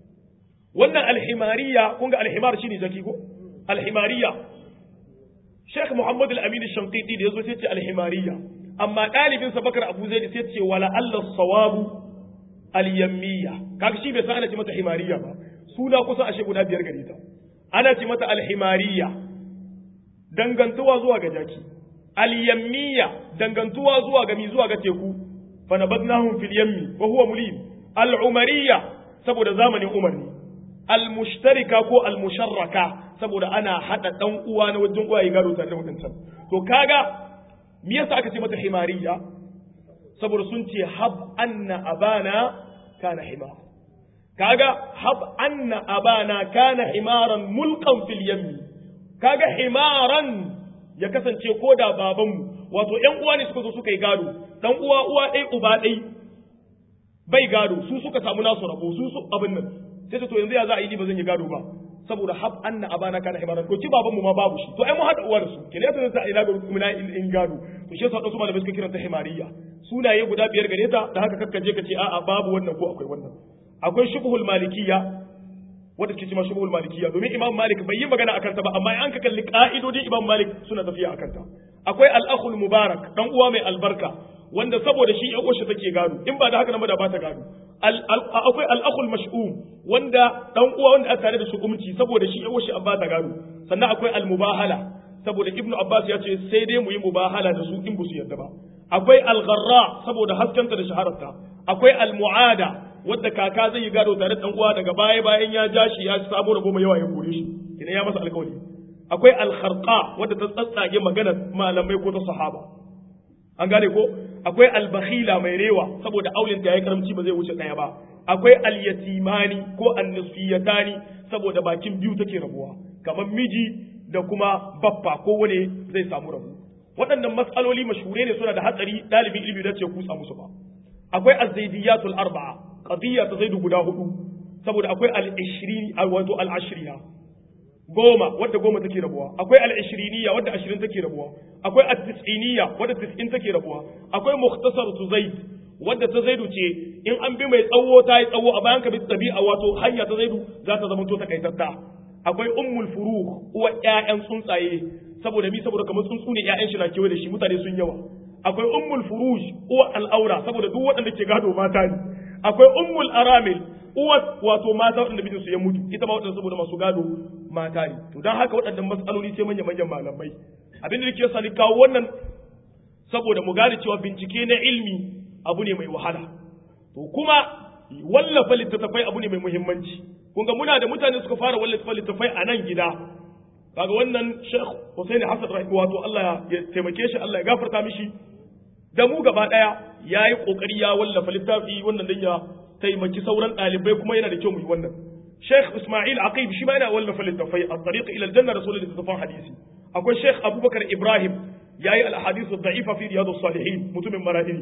wannan al-himariya kun ga al-himar shine jaki ko al-himariya Sheikh Muhammad al-Amin al-Shanqiti da yazo sai ce al-himariya amma dalibin sa Bakar Abu Zaid sai ce wala Allah sawabu al-yammiya kaga shi bai san ana ce mata himariya ba suna kusa ashe guda biyar gare ta ana ce mata al-himariya dangantuwa zuwa ga jaki al-yammiya dangantuwa zuwa ga mi zuwa ga teku fa nabadnahum fil yammi wa huwa mulim al-umariya saboda zamanin Umar ne al-mushtarika ko al-musharraka saboda ana hada dan uwa na wajen uwa ya gado tare da wadancan to kaga me yasa aka ce mata himariya saboda sun ce hab anna abana kana himar kaga hab anna abana kana himaran mulkan fil yammi kaga himaran ya kasance ko da babanmu wato ƴan uwa ne suka zo suka yi gado dan uwa uwa ɗai uba ɗai bai gado su suka samu nasu rabo su su abin nan sai to yanzu ya za a yi ba zan yi gado ba saboda hab anna abana kana himaran to ki babanmu ma babu shi to ai mu hada uwa da su kene yasa sai ina gado kuma in gado to shi yasa wasu malamai suka kiranta himariya sunaye guda biyar gare ta da haka kakkaje ka ce a'a babu wannan ko akwai wannan akwai shubhul malikiyya wanda suke cewa shubhul malikiyya domin imam malik bai yi magana akan ta ba amma an ka kalli ka'idodin imam malik suna tafiya akan ta akwai al-akhul mubarak dan uwa mai albarka wanda saboda shi yan uwarsa take gado in ba da haka nan ba da ba ta gado akwai al-akhul mash'um wanda dan uwa wanda aka tare da su umci saboda shi yan uwarsa an ba ta gado sannan akwai al-mubahala saboda ibnu abbas ya ce sai dai mu yi mubahala da su in ba su yarda ba akwai al-gharra saboda haskanta da shahararta akwai al-mu'ada wadda kaka zai yi gado tare da uwa daga baya bayan ya ja shi ya sabo da goma yawa ya kore shi idan ya masa alkawari akwai al-kharqa wadda ta tsatsage maganar malamai ko ta sahaba an gane ko akwai al-bakhila mai rewa saboda aulin ta yayi karamci ba zai wuce daya ba akwai al-yatimani ko an-nisfiyatani saboda bakin biyu take rabuwa kamar miji da kuma baffa ko wane zai samu rabu waɗannan matsaloli mashhure ne suna da hatsari ɗalibin ilimi da ce kutsa musu ba akwai az-zaidiyatul arba'a qadiyya ta zaidu guda hudu saboda akwai al-ishrini wato al-ashriya goma wadda goma take rabuwa akwai al-ishriniya wadda ashirin take rabuwa akwai at-tis'iniya wadda tis'in take rabuwa akwai mukhtasar tu zaid wadda ta zaidu ce in an bi mai tsawo ta yi tsawo a bayan ka bi tabi'a wato hanya ta zaidu za ta zama to takaitatta akwai ummul furuq uwa ƴaƴan tsuntsaye saboda mi saboda kamar tsuntsu ne ƴaƴan shi na kewaye da shi mutane sun yawa akwai ummul furuj uwa al'aura saboda duk waɗanda ke gado mata ne akwai ummul aramil uwa wato mata waɗanda mijin su ya mutu ita ma waɗanda saboda masu gado mata ne to dan haka waɗannan matsaloli sai manyan manyan malamai abin da nake sa ni kawo wannan saboda mu gane cewa bincike na ilmi abu ne mai wahala to kuma wallafa littattafai abu ne mai muhimmanci kun ga muna da mutane suka fara wallafa littattafai a nan gida kaga wannan Sheikh Hussein Hassan Rahi wato Allah ya taimake shi Allah ya gafarta mishi da mu gaba daya yayi kokari ya wallafa littafi wannan dan ya taimaki sauran dalibai kuma yana da kyau mu yi wannan Sheikh Ismail Aqib shi ma yana wallafa littafai at-tariq ila al-janna rasulul littafan hadisi akwai Sheikh Abubakar Ibrahim yayi al-ahadith ad-da'ifa fi riyadus salihin mutumin marahili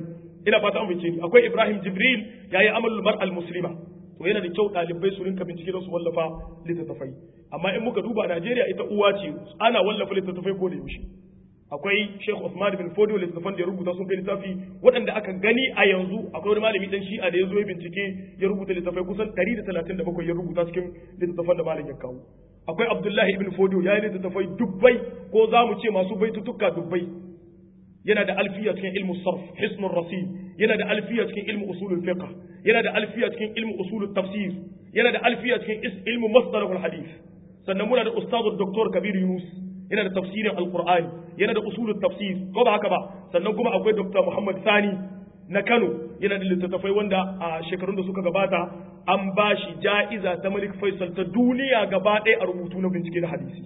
ina fata an bincike ni akwai Ibrahim Jibril yayi amalul mar'al muslima to yana da kyau ɗalibai su rinka bincike don su wallafa littattafai amma in muka duba Najeriya ita uwa ce ana wallafa littattafai ko da yaushe akwai Sheikh Usman bin Fodio littattafan da ya rubuta sun kai littafi waɗanda aka gani a yanzu akwai wani malami dan Shi'a da ya zo ya bincike ya rubuta littattafai kusan 137 ya rubuta cikin littattafan da malam ya kawo akwai Abdullahi ibn Fodio ya yi littattafai dubbai ko za mu ce masu baitutuka dubbai yana da alfiya cikin ilmu sarf hisnul rasid yana da alfiya cikin ilmu usulul fiqh yana da alfiya cikin ilmu usulul tafsir yana da alfiya cikin ilmu masdarul hadith sannan muna da ustadu Dr. Kabir Yunus yana da tafsirin alqur'ani yana da usulul tafsir ko ba haka ba sannan kuma akwai Dr. Muhammad Sani na Kano yana da littattafai wanda a shekarun da suka gabata an ba shi ja'iza ta Malik Faisal ta duniya gaba ɗaya a rubutu na bincike na hadisi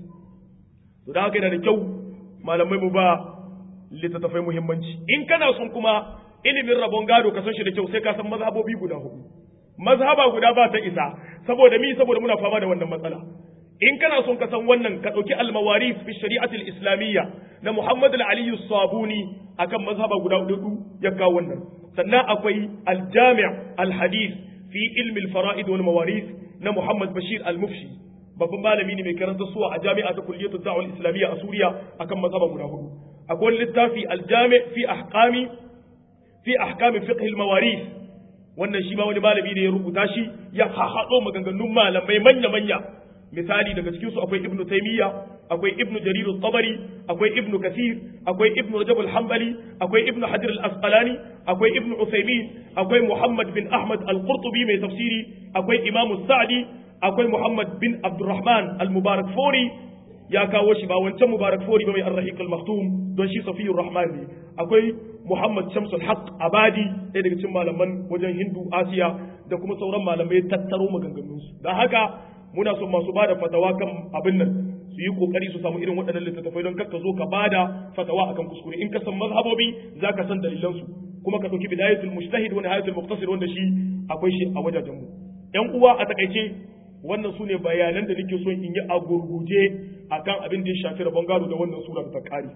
to da haka yana da kyau malamai mu ba littattafai muhimmanci in kana son kuma ilimin rabon gado ka san shi da kyau sai ka san mazhabobi guda hudu mazhaba guda ba ta isa saboda mi saboda muna fama da wannan matsala in kana son ka san wannan ka dauki al-mawarif fi shari'ati al-islamiyya na Muhammad al-Ali sabuni akan mazhaba guda hudu ya kawo wannan sannan akwai al-jami' al-hadith fi ilmi al-fara'id wal mawarith na Muhammad Bashir al-Mufshi babban malami ne mai karanta suwa a jami'a ta kulliyatu da'wal islamiyya a Suriya akan mazhaba guda hudu akwai littafi aljami fi ahkami fi ahkami fiqh almawarith wannan shi ma wani malami ne ya rubuta shi ya haɗo maganganun malamai manya manya misali daga cikin su akwai ibnu taymiya akwai ibnu jarir at-tabari akwai ibnu kathir akwai ibnu rajab al-hanbali akwai ibnu hajar al-asqalani akwai ibnu usaymin akwai muhammad bin ahmad al-qurtubi mai tafsiri akwai imam sa'di akwai muhammad bin abdurrahman al-mubarak fori ya kawo shi ba wancan mubarak fori ba mai arrahiq al-maktum don shi safiyur rahman ne akwai muhammad shamsul haq abadi ɗaya daga cikin malaman wajen hindu asiya da kuma sauran malamai tattaro maganganun su don haka muna son masu bada fatawa kan abin nan su yi kokari su samu irin waɗannan littattafai don kakka zo ka bada fatawa akan kuskure in ka san mazhabobi za ka san dalilan su kuma ka ɗauki bidayatul mujtahid wa nihayatul muqtasid wanda shi akwai shi a wajajen mu yan uwa a takaice wannan su ne bayanan da nake son in yi a gurguje akan abin da ya shafi rabon gado da wannan sura da ta kare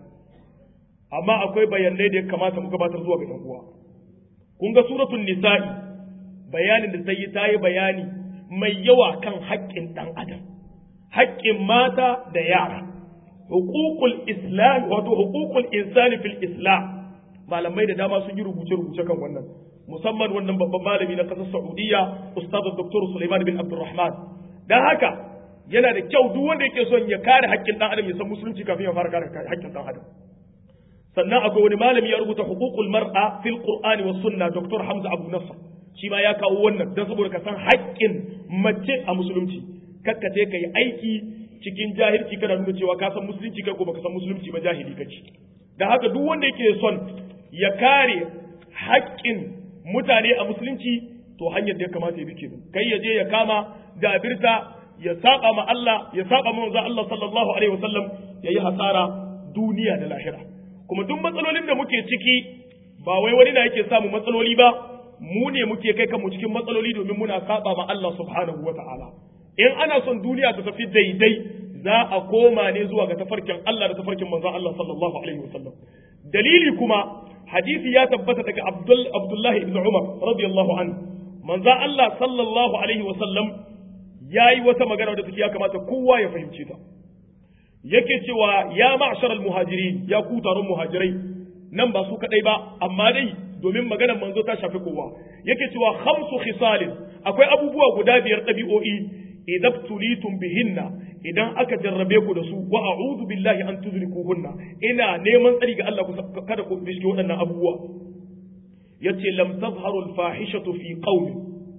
amma akwai bayanai da ya kamata mu gabatar zuwa ga uwa kun ga suratul nisa'i bayanin da ta yi ta yi bayani mai yawa kan haƙƙin ɗan adam haƙƙin mata da yara hukukul islam wato hukukul insani fil islam malamai da dama sun yi rubuce-rubuce kan wannan musamman wannan babban malami na ƙasar Saudiya Ustaz Dr. Sulaiman bin Abdulrahman dan haka yana da kyau duk wanda yake son ya kare haƙƙin ɗan adam ya san musulunci kafin ya fara kare haƙƙin ɗan adam sannan akwai wani malami ya rubuta huququl mar'a fil qur'ani was sunna Dr. Hamza Abu Nasr shi ma ya kawo wannan dan saboda ka san haƙƙin mace a musulunci kakka ce kai aiki cikin jahilci kana nuna cewa ka san musulunci kai ko baka san musulunci ba jahili kace dan haka duk wanda yake son ya kare haƙƙin mutane a musulunci to hanyar da ya kamata ya bi kenan kai ya je ya kama da birta ya saba ma Allah ya saba ma manzon Allah sallallahu alaihi wasallam yayi hasara duniya da lahira kuma duk matsalolin da muke ciki ba wai wani na yake samu matsaloli ba mu ne muke kai kanmu cikin matsaloli domin muna saba ma Allah subhanahu wataala in ana son duniya ta tafi daidai za a koma ne zuwa ga tafarkin Allah da tafarkin manzon Allah sallallahu alaihi wasallam dalili kuma hadisi ya tabbata daga Abdullahi ibn Umar radiyallahu anhu manzo Allah sallallahu alaihi wasallam yayi wata magana da take ya kamata kowa ya fahimce ta yake cewa ya ma'sharal muhajirin ya ku taron muhajirai nan ba su kadai ba amma dai domin maganar manzo ta shafi kowa yake cewa khamsu khisalin akwai abubuwa guda biyar dabi'o'i idan tulitum bihinna idan aka jarrabe ku da su wa a'udhu billahi an tudrikuhunna ina neman tsari ga Allah kada ku bishi waɗannan abubuwa yace lam tazharu al-fahishatu fi qaumin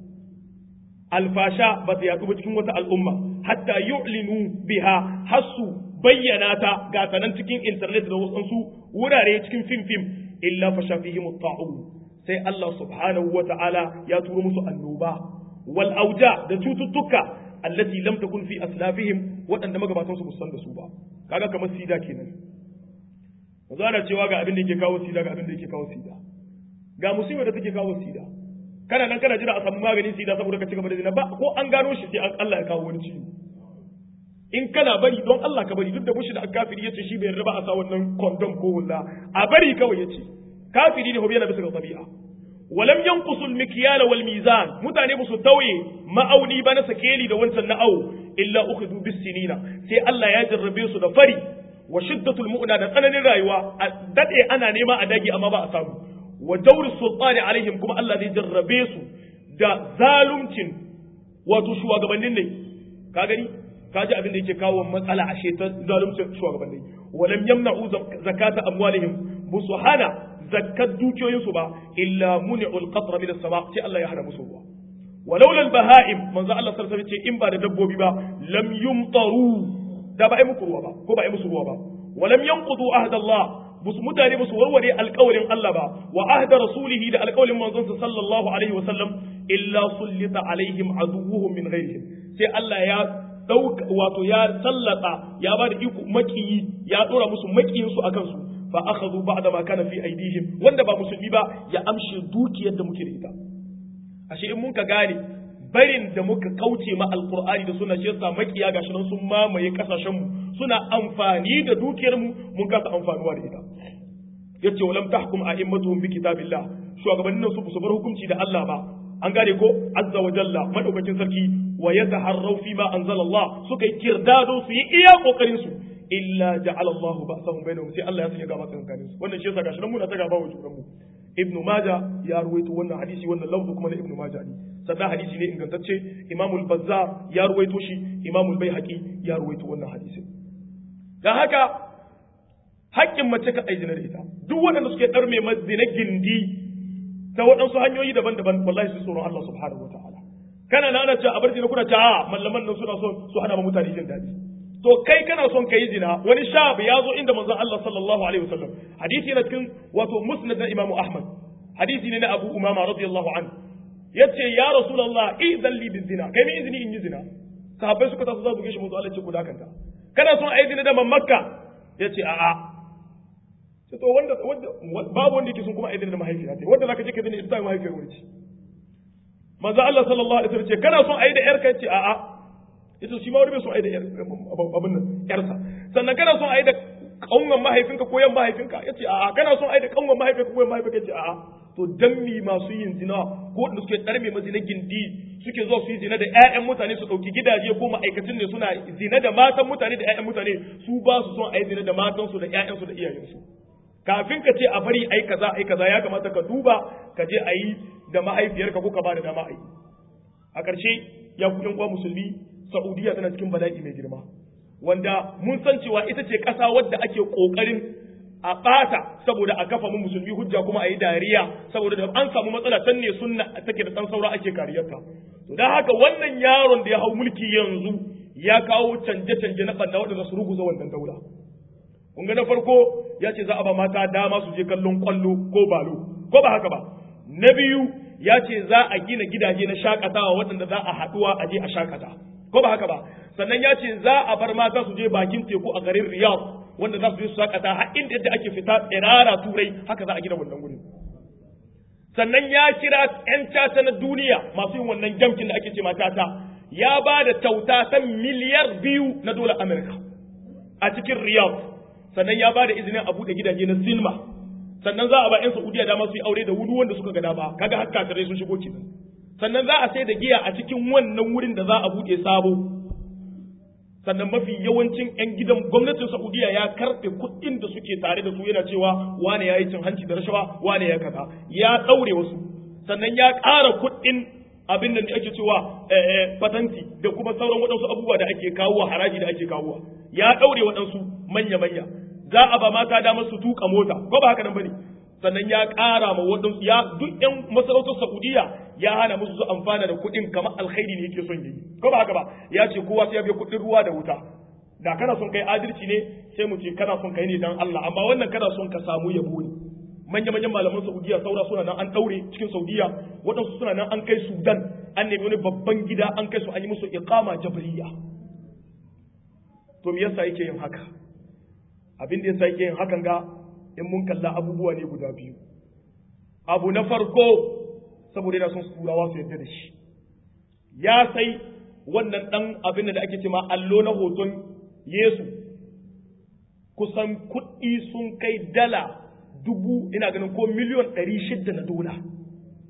alfasha ba ta yaɗu ba cikin wata al'umma hatta yu'linu biha hasu bayyana ta ga tanan cikin internet da wasu wurare cikin fim fim illa fasha fihim at-ta'un sai Allah subhanahu wa ta'ala ya turo musu annoba wal auja da cututtuka allati lam takun fi aslafihim waɗanda magabatansu ba san da su ba kaga kamar sida kenan yanzu ana cewa ga abin da yake kawo sida ga abin da yake kawo sida ga musibar da take kawo sida kana nan kana jira a samu maganin sida saboda ka ci gaba da zina ba ko an gano shi sai Allah ya kawo wani ciwo in kana bari don Allah ka bari duk da mushi da kafiri yace shi bai yarda ba a sa wannan condom ko hulla a bari kawai yace kafiri ne hobi yana bisa ga tabi'a walam yanqusul mikyala wal mizan mutane ba su tauye ma'auni ba na sakeli da wancan na'au illa ukhidhu bis sinina sai Allah ya jarrabe su da fari wa shiddatul mu'na da tsananin rayuwa a dade ana nema a dagi amma ba a samu wa dawri sultani alaihim kuma Allah zai jarrabe su da zalumcin wato shugabannin ne ka gani ka ji abin da yake kawo matsala a ta zalumcin shugabannin walam yamna'u zakata amwalihim musu hana zakat dukiyoyinsu ba illa muni'ul qatra min as-sama sai Allah ya hana musu ruwa walaula al-baha'im manzo Allah sallallahu alaihi wasallam ce in ba da dabbobi ba lam yumtaru da ba ai muku ruwa ba ko ba ai musu ruwa ba walam yanqudu ahda Allah bus mutane basu warware alƙawarin Allah ba wa ahda rasulihi da alƙawarin manzon sallallahu alaihi wasallam illa sullita alaihim aduwwuhum min ghairihim sai Allah ya dauka wato ya sallata ya ba da iko makiyi ya dora musu makiyin su akan su fa akhadhu ba'da ma kana fi aidihim wanda ba musulmi ba ya amshe dukiyar da muke da ita ashe in mun ka gane barin da muka kauce ma alqur'ani da sunna shi yasa makiya gashi nan sun mamaye kasashen mu suna amfani da dukiyar mu mun kasa amfanuwa da ita yace walam tahkum a'immatuhum bi kitabillah shugabannin su su bar hukunci da Allah ba an gane ko azza wa jalla madaukakin sarki wa yataharraw fi ma anzala Allah suka yi kirdado su yi iya kokarin su illa ja'ala Allahu ba'sahum bainahum sai Allah ya sanya gaba tsakanin su wannan shi yasa gashi nan muna ta gaba wa juran mu ibnu maja ya ruwaito wannan hadisi wannan lafzu kuma na ibnu maja ne sannan hadisi ne ingantacce imamul bazzar ya ruwaito shi imamul baihaqi ya ruwaito wannan hadisi dan haka haƙƙin mace ka aizina da ita duk waɗanda suke ɗarme mazina gindi ta waɗansu hanyoyi daban-daban wallahi su tsoron Allah subhanahu wa ta'ala kana na ana ce a bar zina kuna ce a mallaman nan suna son su hana ma mutane jin daɗi to kai kana son ka yi zina wani shab ya zo inda manzon Allah sallallahu alaihi wasallam hadisi na cikin wato musnad na Imam Ahmad hadisi ne na Abu Umama radiyallahu anhu yace ya rasulullah idan li bizina kai mi izini in yi zina sahabbai suka taso za su gaishe manzo Allah ce ku dakanta kana son ayi zina da mammakka yace a'a sai to wanda babu wanda yake son kuma ayi zina da mahaifiya ta wanda zaka je ka zina ita mahaifiyar wani ce manzo Allah sallallahu alaihi wasallam ce kana son ayi da yarka yace a'a yace shi ma wani bai son ayi da abin nan yarsa sannan kana son ayi da kanwan mahaifinka ko yan mahaifinka yace a'a kana son ayi da kanwan mahaifinka ko yan mahaifinka yace a'a to dan mi masu yin zina ko wanda suke tsarme masu na gindi suke zuwa su yi zina da ƴaƴan mutane su ɗauki gidaje ko ma'aikacin ne suna zina da matan mutane da ƴaƴan mutane su ba su son a yi zina da matansu da ƴaƴansu da iyayensu kafin ka ce a bari ai kaza ai kaza ya kamata ka duba ka je a yi da mahaifiyarka ko ka ba da dama a yi a ƙarshe ya ku uwa musulmi saudiya tana cikin bala'i mai girma wanda mun san cewa ita ce ƙasa wadda ake ƙoƙarin a ɓata saboda a kafa mu musulmi hujja kuma a yi dariya saboda da an samu matsala can ne sunna take da ɗan saura ake kariyarta to don haka wannan yaron da ya hau mulki yanzu ya kawo canje-canje na ɓanna waɗanda su ruguza wannan daula kun ga na farko ya ce za a ba mata dama su je kallon kwallo ko balo ko ba haka ba na biyu ya ce za a gina gidaje na shakatawa waɗanda za a haɗuwa a je a shakata ko ba haka ba sannan ya ce za a bar mata su je bakin teku a garin riyadh wanda za su je su shakata har inda yadda ake fita tsirara turai haka za a gina wannan gurin sannan ya kira 'yan tata na duniya masu yin wannan jamkin da ake ce tata ya ba da kyauta ta miliyar biyu na dolar amurka a cikin riyadh sannan ya ba da izinin a buɗe gidaje na sinima sannan za a ba 'yan saudiya dama su yi aure da wuri wanda suka ga dama kaga har kafirai sun shigo kenan sannan za a sai da giya a cikin wannan wurin da za a buɗe sabo sannan mafi yawancin 'yan gidan gwamnatin Saudiya ya karɓe kuɗin da suke tare da su yana cewa wane ya yi cin hanci da rashawa wane ya kaza ya ɗaure wasu sannan ya ƙara kuɗin abin da ake cewa patanti da kuma sauran waɗansu abubuwa da ake kawo haraji da ake kawo ya ɗaure waɗansu manya-manya za a ba mata damar su tuka mota ko ba haka nan bane sannan ya ƙara ma waɗansu ya duk ƴan masarautar Saudiya ya hana musu su amfana da kuɗin kamar alkhairi ne yake son yi ko ba haka ba ya ce kowa sai ya biya kuɗin ruwa da wuta da kana son kai adalci ne sai mu ce kana son kai ne dan Allah amma wannan kana son ka samu yabo ne manya manyan malaman Saudiya saura suna nan an daure cikin Saudiya waɗansu suna nan an kai Sudan an nemi wani babban gida an kai su an yi musu iqama jabriya to me yasa yake yin haka abin da yasa yake yin hakan ga in mun kalla abubuwa ne guda biyu abu na farko saboda yana son su turawa su yadda da shi ya sai wannan dan abin da ake cewa allo na hoton Yesu kusan kuɗi sun kai dala dubu ina ganin ko miliyon ɗari shidda na dola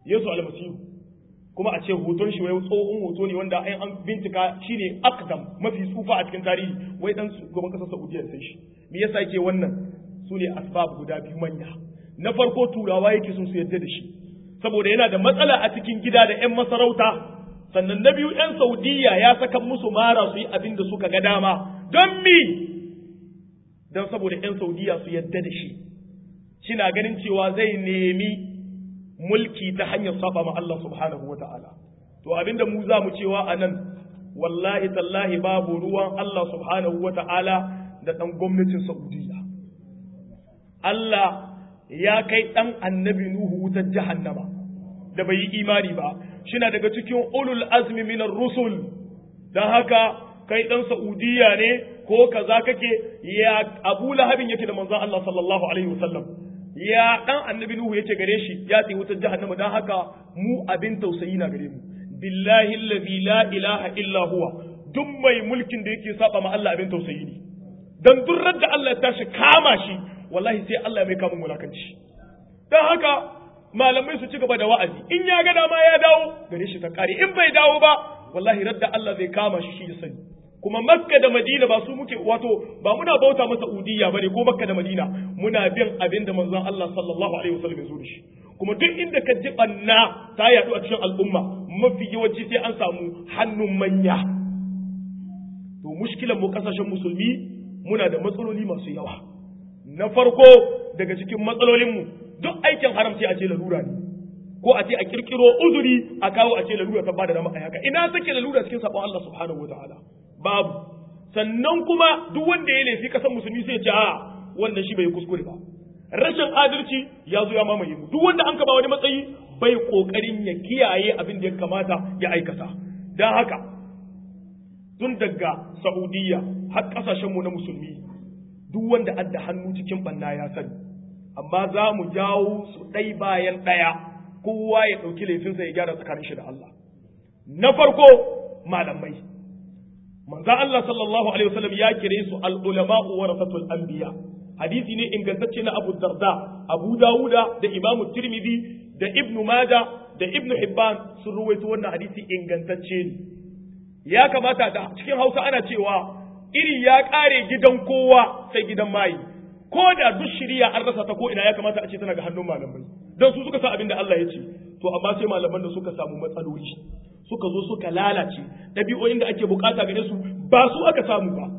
Yesu almasihu kuma a ce hoton shi wai tsohon hoto ne wanda an bincika shine akdam mafi tsufa a cikin tarihi wai dan shugaban kasar Saudiya sai shi me yasa yake wannan su ne asbab guda biyu manya na farko turawa yake sun su yadda da shi saboda yana da matsala a cikin gida da yan masarauta sannan na biyu yan Saudiya ya saka musu mara su yi abin da suka ga dama don mi don saboda yan Saudiya su yadda da shi shina ganin cewa zai nemi mulki ta hanyar saba ma Allah subhanahu wa ta'ala. To abinda mu za mu cewa a nan, wallahi tallahi babu ruwan Allah subhanahu wa ta'ala da ɗan gwamnatin Saudiya. Allah ya kai ɗan annabi Nuhu wutar jahannama da bai yi imani ba, shina daga cikin ulul azmi minar rusul, don haka kai ɗan Saudiya ne ko kaza kake ya Abu Lahabin yake da manzon Allah sallallahu alaihi wasallam. ya dan annabi nuhu yace gare shi ya tsaye wutar jahannama dan haka mu abin tausayi na gare mu billahi allazi la ilaha illa huwa duk mai mulkin da yake saba ma Allah abin tausayi ne dan durrar da Allah ya tashi kama shi wallahi sai Allah ya mai kamun mulakanci dan haka malamai su ci gaba da wa'azi in ya ga dama ya dawo gare shi ta kare in bai dawo ba wallahi radda Allah zai kama shi shi ya sani kuma makka da madina ba su muke wato ba muna bauta masa udiya bane ko makka da madina muna bin abin da manzon Allah sallallahu alaihi wasallam ya zo da shi kuma duk inda ka ji banna ta yadu a cikin al'umma mafi yawanci sai an samu hannun manya to mushkilan mu kasashen musulmi muna da matsaloli masu yawa na farko daga cikin matsalolin mu duk aikin haram sai a ce lalura ne ko a ce a kirkiro uzuri a kawo a ce lalura ta bada dama a haka ina take lalura cikin sabon Allah subhanahu wataala babu sannan kuma duk wanda ya laifi kasan musulmi sai ce a wannan shi bai kuskure ba rashin adalci ya zo ya mamaye mu duk wanda an ka ba wani matsayi bai kokarin ya kiyaye abin da ya kamata ya aikata dan haka tun daga Saudiya har kasashen mu na musulmi duk wanda adda hannu cikin banna ya sani amma za mu jawo su ɗai bayan ɗaya kowa ya ɗauki laifinsa ya gyara tsakanin shi da Allah na farko malamai manzo Allah sallallahu alaihi wasallam ya kire su al-ulama'u warasatul anbiya hadisi ne ingantacce na Abu Darda Abu Dawuda da Imam Tirmidhi da Ibn Majah da Ibn Hibban sun ruwaito wannan hadisi ingantacce ne ya kamata da cikin Hausa ana cewa iri ya kare gidan kowa sai gidan mai ko da duk shiriya an rasa ta ko ina ya kamata a ce tana ga hannun malamai don su suka sa abin da Allah ya ce to amma sai malaman da suka samu matsaloli suka zo suka lalace ɗabi'o'in da ake bukata gare su ba su aka samu ba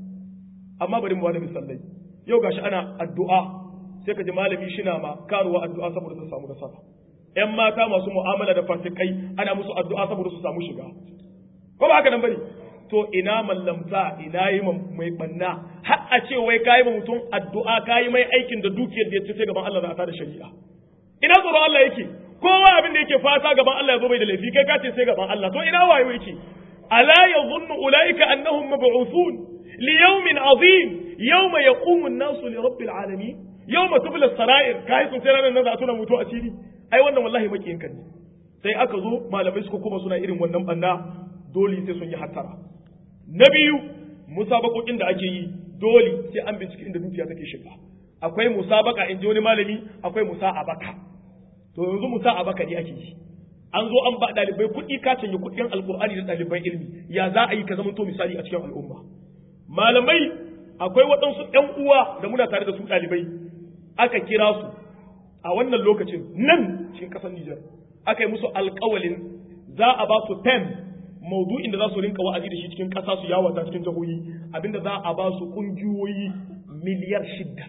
amma bari mu wani misalai yau gashi ana addu'a sai ka ji malami shina ma karuwa addu'a saboda su samu nasara ƴan mata masu mu'amala da fasikai ana musu addu'a saboda su samu shiga ko ba haka nan bane to ina mallamta ina yi mai banna har a ce wai kayi ma mutum addu'a kayi mai aikin da dukiyar da ya ce gaban Allah za a tada shari'a ina tsoron Allah yake kowa abin da yake fata gaban Allah ya zo bai da laifi kai ka ce sai gaban Allah to ina wayo yake ala yadhunnu ulaika annahum mab'uthun li yawmin azim yawma yaqumu an-nasu li rabbil alamin yawma tubla as-sara'ir kai sun sai ranar nan za a tuna mutu asiri ai wannan wallahi makiyin kan ne sai aka zo malamai suka kuma suna irin wannan banda dole sai sun yi hattara na biyu musabakokin da ake yi dole sai an bincike inda dukiya take shiga akwai musabaka in ji wani malami akwai musa'abaka to yanzu musa'abaka ne ake yi an zo an ba dalibai kuɗi ka canje kuɗin alkur'ani da ɗaliban ilimi ya za a yi ka zama to misali a cikin al'umma malamai akwai waɗansu ƴan uwa da muna tare da su ɗalibai aka kira su a wannan lokacin nan cikin ƙasar Nijar aka yi musu alƙawalin za a ba su pen maudu'in da za su rinka wa'azi da shi cikin ƙasa su yawata cikin jihohi abinda za a ba su ƙungiyoyi miliyar shidda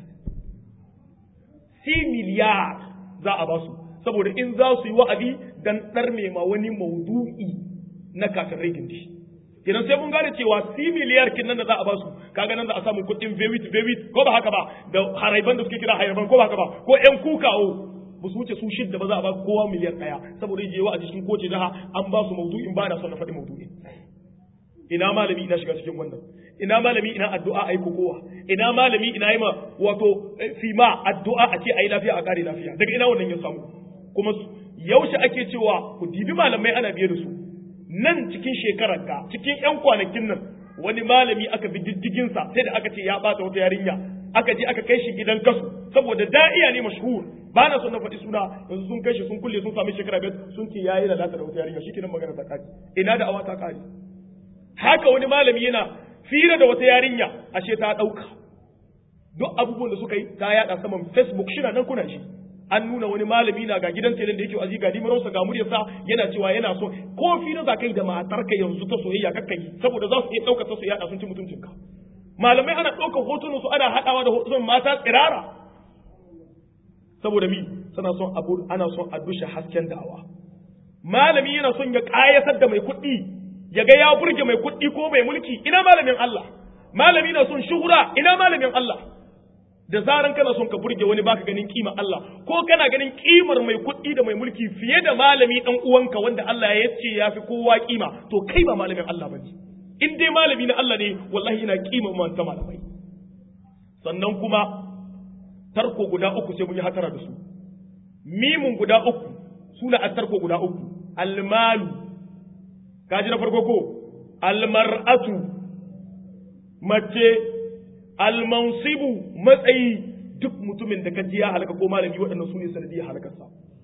si miliyar za a ba su saboda in za su yi wa'azi dan ɗarme ma wani maudu'i na kafirai gindi kenan sai mun gane cewa si miliyar kin nan da za a ba su kaga nan za a samu kuɗin vewit vewit ko ba haka ba da haraiban da suke kira haraiban ko ba haka ba ko ƴan kukawo ba su wuce su shidda ba za a ba kowa miliyan ɗaya saboda je wa a cikin kowace jiha an ba su maudu'in ba na son na faɗi maudu'in ina malami ina shiga cikin wannan ina malami ina addu'a ayi kokowa ina malami ina yi ma wato fima addu'a a ce ayi lafiya a kare lafiya daga ina wannan ya samu kuma yaushe ake cewa ku dibi malamai ana biye da su nan cikin shekarar ka cikin yan kwanakin nan wani malami aka bi diddigin sa sai da aka ce ya bata wata yarinya aka je aka kai shi gidan kasu saboda da'iya ne mashhur ba na son na faɗi suna yanzu sun kai shi sun kulle sun sami shekara biyar sun ce yayi lalata da wata yarinya shi kenan magana ta kare ina da awa ta kare haka wani malami yana fira da wata yarinya ashe ta ɗauka duk abubuwan da suka yi ta yada saman facebook shi na nan kuna shi an nuna wani malami na ga gidan telin da yake azi ga dimarausa ga muryarsa yana cewa yana so ko fira za kai da matarka yanzu ta soyayya kakka yi saboda za su iya ɗaukar ta su yada sun ci mutuncinka malamai ana ɗaukar hotunan su ana haɗawa da hotunan mata tsirara saboda mi suna son abu ana son a dushe hasken da'awa malami yana son ya ƙayatar da mai kuɗi ya ga ya burge mai kuɗi ko mai mulki ina malamin Allah malami na son shuhura ina malamin Allah da zaran kana son ka burge wani baka ganin kima Allah ko kana ganin kimar mai kuɗi da mai mulki fiye da malami dan uwanka wanda Allah ya ce ya fi kowa kima to kai ba malamin Allah bane in dai malami na Allah ne wallahi ina kima man ta malamai sannan kuma tarko guda uku sai mun yi hatara da su mimun guda uku suna a tarko guda uku almalu kaji na farko ko almar'atu mace almansibu matsayi duk mutumin da ka ji ya halaka ko malami waɗannan su ne sanadiyar halakarsa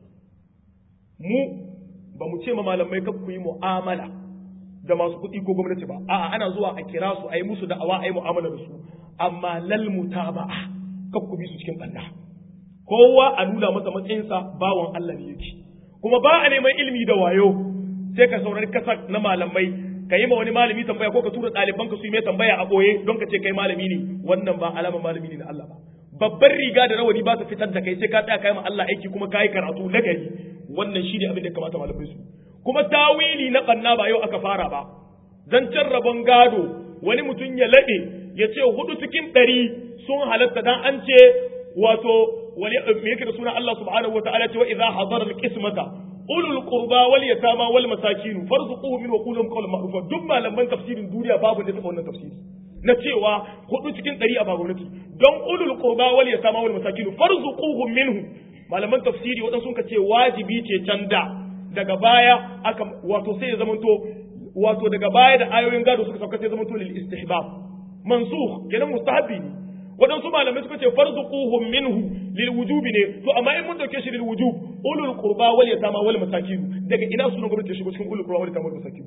mu ba mu ce ma malamai kar ku yi mu'amala da masu kuɗi ko gwamnati ba a'a ana zuwa a kira su a yi musu da'awa a yi mu'amala da su amma lal mutaba'a kar ku bi su cikin ɓanna kowa a nuna masa matsayinsa bawan Allah ne yake kuma ba a neman ilimi da wayo sai ka saurari kasa na malamai ka yi ma wani malami tambaya ko ka tura ɗaliban ka su yi mai tambaya a ɓoye don ka ce kai malami ne wannan ba alama malami ne na Allah ba babbar riga da rawani ba su fitar da kai sai ka tsaya kai ma Allah aiki kuma ka yi karatu na gari wannan shi ne abin da ya kamata malamai su kuma tawili na ɓanna ba yau aka fara ba zancen rabon gado wani mutum ya laɗe ya ce hudu cikin ɗari sun halatta dan an ce wato wani me yake da suna Allah subhanahu wataala ce wa idza hadara al-qismata ulul qurba wal yatama wal masakin farzuquhu min wa qulhum qawlan ma'rufa duk malaman tafsirin duniya babu da taba wannan tafsiri na cewa hudu cikin ɗari a gwamnati don ulul qurba wal yatama wal masakin farzuquhum minhu malaman tafsiri waɗansu sun ce wajibi ce can da daga baya aka wato sai ya zamanto wato daga baya da ayoyin gado suka sauka sai ya zamanto lil istihbab mansukh kenan mustahabi ne waɗansu malamai suka ce farzuquhum minhu lil wujubi ne to amma in mun dauke shi lil wujub ulul qurba wal yatama wal masakin daga ina sunan gwamnati shigo cikin ulul qurba wal yatama wal masakin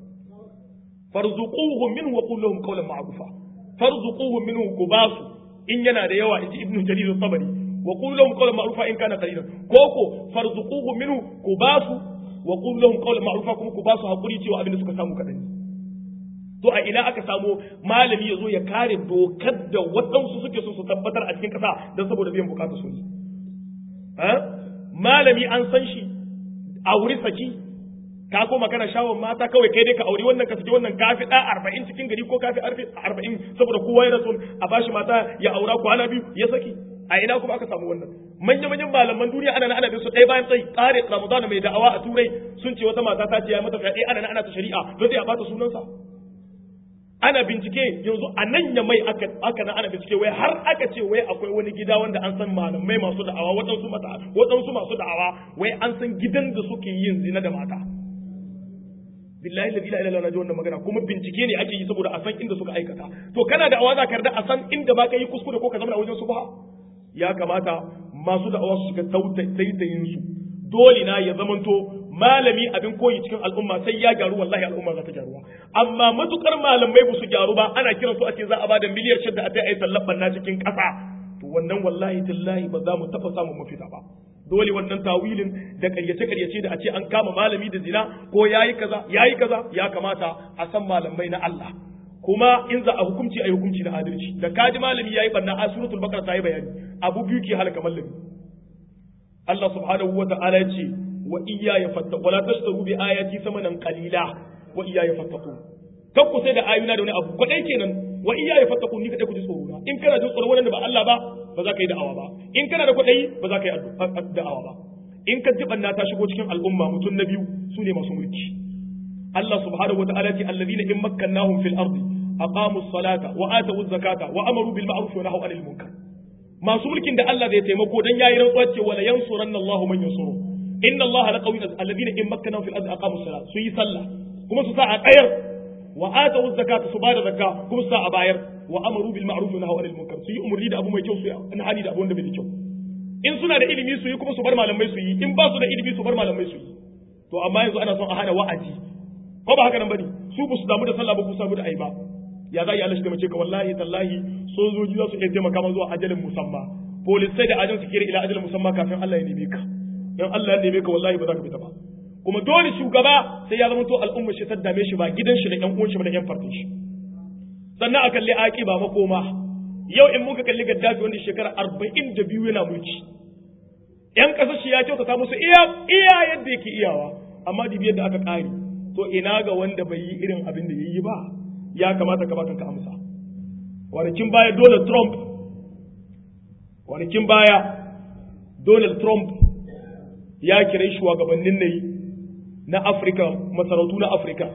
farzuquhum minhu wa qul lahum qawlan ma'rufa farzuquhum minhu kubasu in yana da yawa inji ibnu jarir at-tabari wa qul lahum qawlan ma'rufa in kana qalilan koko farzuquhum minhu kubasu wa qul lahum qawlan ma'rufa kuma kubasu hakuri cewa abin da suka samu kadan to a ina aka samu malami ya zo ya kare dokar da waɗansu suke so su tabbatar a cikin ƙasa don saboda biyan bukatu su ne malami an san shi a wuri saki ka koma kana shawon mata kawai kai dai ka auri wannan ka saki wannan kafi ɗa arba'in cikin gari ko kafi arba'in saboda kowa ya rasu a bashi mata ya aura kwana biyu ya saki a ina kuma aka samu wannan manya-manyan malaman duniya ana ana bin su ɗaya bayan tsayi tsare ramadana mai da'awa a turai sun ce wata mata ta ce ya mata fyaɗe ana ana ta shari'a don sai a bata sunansa ana bincike yanzu a nan ya mai aka aka na ana bincike wai har aka ce wai akwai wani gida wanda an san malamai masu da'awa waɗansu mata waɗansu masu da'awa wai an san gidan da suke yin zina da mata billahi la ilaha illallah wannan magana kuma bincike ne ake yi saboda a san inda suka aikata to kana da awa za ka yarda a san inda ba ka yi kuskure ko ka zama a wajen su ba ya kamata masu da'awa su shiga taitayin su dole na ya zamanto malami abin koyi cikin al'umma sai ya gyaru wallahi al'umma za ta gyaruwa amma matukar malamai ba su gyaru ba ana kiran su a ce za a bada miliyar shida a ai tallaban na cikin ƙasa to wannan wallahi tallahi ba za mu taɓa samun mafita ba dole wannan tawilin da ƙaryace ƙaryace da a ce an kama malami da zina ko yayi kaza yayi kaza ya kamata a san malamai na Allah kuma in za a hukunci ayi hukunci na adalci da kaji malami yayi banna a suratul baqara ta yi bayani abu biyu ke halaka malami Allah subhanahu wa ta'ala ya ce wa iyaya fattaqu wala tashtaru bi ayati samanan qalila wa iyaya fattaqu kan ku sai da ayuna da wani abu kwadai kenan wa iyaya fattaqu ni kadai ku ji tsoro in kana jin tsoro wanda ba Allah ba ba za ka yi da'awa ba in kana da kwadai ba za ka yi da'awa ba in ka ji banna ta shigo cikin al'umma mutum na biyu su ne masu mulki Allah subhanahu wa ta'ala ce alladhina in makkannahum fil ardi aqamu as-salata wa atu az-zakata wa amaru bil ma'ruf wa nahaw 'anil munkar masu mulkin da Allah zai taimako dan yayi rantsuwa ce wala yansuranna Allahu man yansuru inna Allah la qawiyyun alladhina in makkanahu fil ardi aqamu as-salat su yi sallah kuma su sa a tsayar wa atu zakata su bada zakka kuma su sa a bayar wa amaru bil ma'ruf wa nahaw anil munkar su yi umurni da abu mai kyau su yi hali da abu wanda bai da kyau in suna da ilimi su yi kuma su bar malamai su yi in ba su da ilimi su bar malamai su yi to amma yanzu ana son a hana wa'azi ko ba haka nan bane su ba su damu da sallah ba ku samu da ai ba ya za yi Allah shi da mace ka wallahi tallahi sojoji za su iya taimaka ma zuwa ajalin musamma polisai da ajin su kira ila ajalin musamma kafin Allah ya neme ka in Allah ya neme ka wallahi ba za ka fita ba kuma dole shugaba sai ya zama to al'umma shi ta dame shi ba gidan shi da ƴan uwan shi ba da ƴan fartin shi sannan a kalli aki ba makoma yau in muka kalli gaddafi wanda shekara arba'in da biyu yana mulki ƴan ƙasar shi ya kyautata musu iya iya yadda yake iyawa amma dibi yadda aka ƙare to ina ga wanda bai yi irin abin da ya yi ba ya kamata ka baka ka amsa wanakin baya Donald Trump wanakin baya Donald Trump ya kira shugabannin nayi na Afirka masarautu na Afirka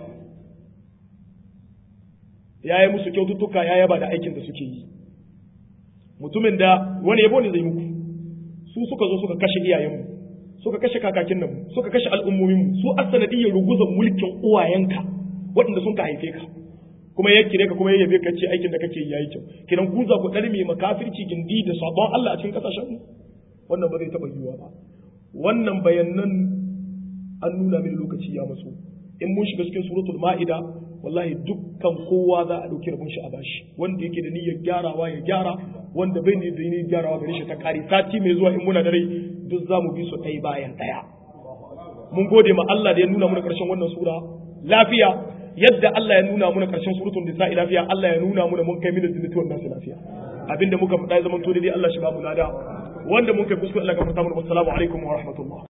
ya yi musu kyaututtuka ya yaba da aikin da suke yi mutumin da wani yabo ne zai muku su suka zo suka kashe iyayenmu suka kashe kakakin nan suka kashe al'ummominmu su asanadiyyar ruguzan mulkin uwayenka waɗanda sun ka haife ka kuma ya kire ka kuma ya yabe ka ce aikin da kake yayi kyau kiran ku za ku dar mai makafirci gindi da sabon Allah a cikin kasashen mu wannan ba zai taba yiwuwa ba wannan bayanan an nuna mini lokaci ya maso in mun shiga cikin suratul ma'ida wallahi dukkan kowa za a dauki rabon shi a bashi wanda yake da niyyar gyarawa ya gyara wanda bai ne da niyyar gyarawa gare shi ta kare sati mai zuwa in muna da rai duk za mu bi su ɗaya bayan ɗaya mun gode ma Allah da ya nuna mana ƙarshen wannan sura lafiya yadda Allah ya nuna muna karshen suratul nisa'i lafiya Allah ya nuna muna mun kai min jinnati wannan su lafiya abinda muka faɗa zaman to dai Allah shi ba mu lada wanda mun kai kuskure Allah ka fata mu assalamu alaikum wa rahmatullah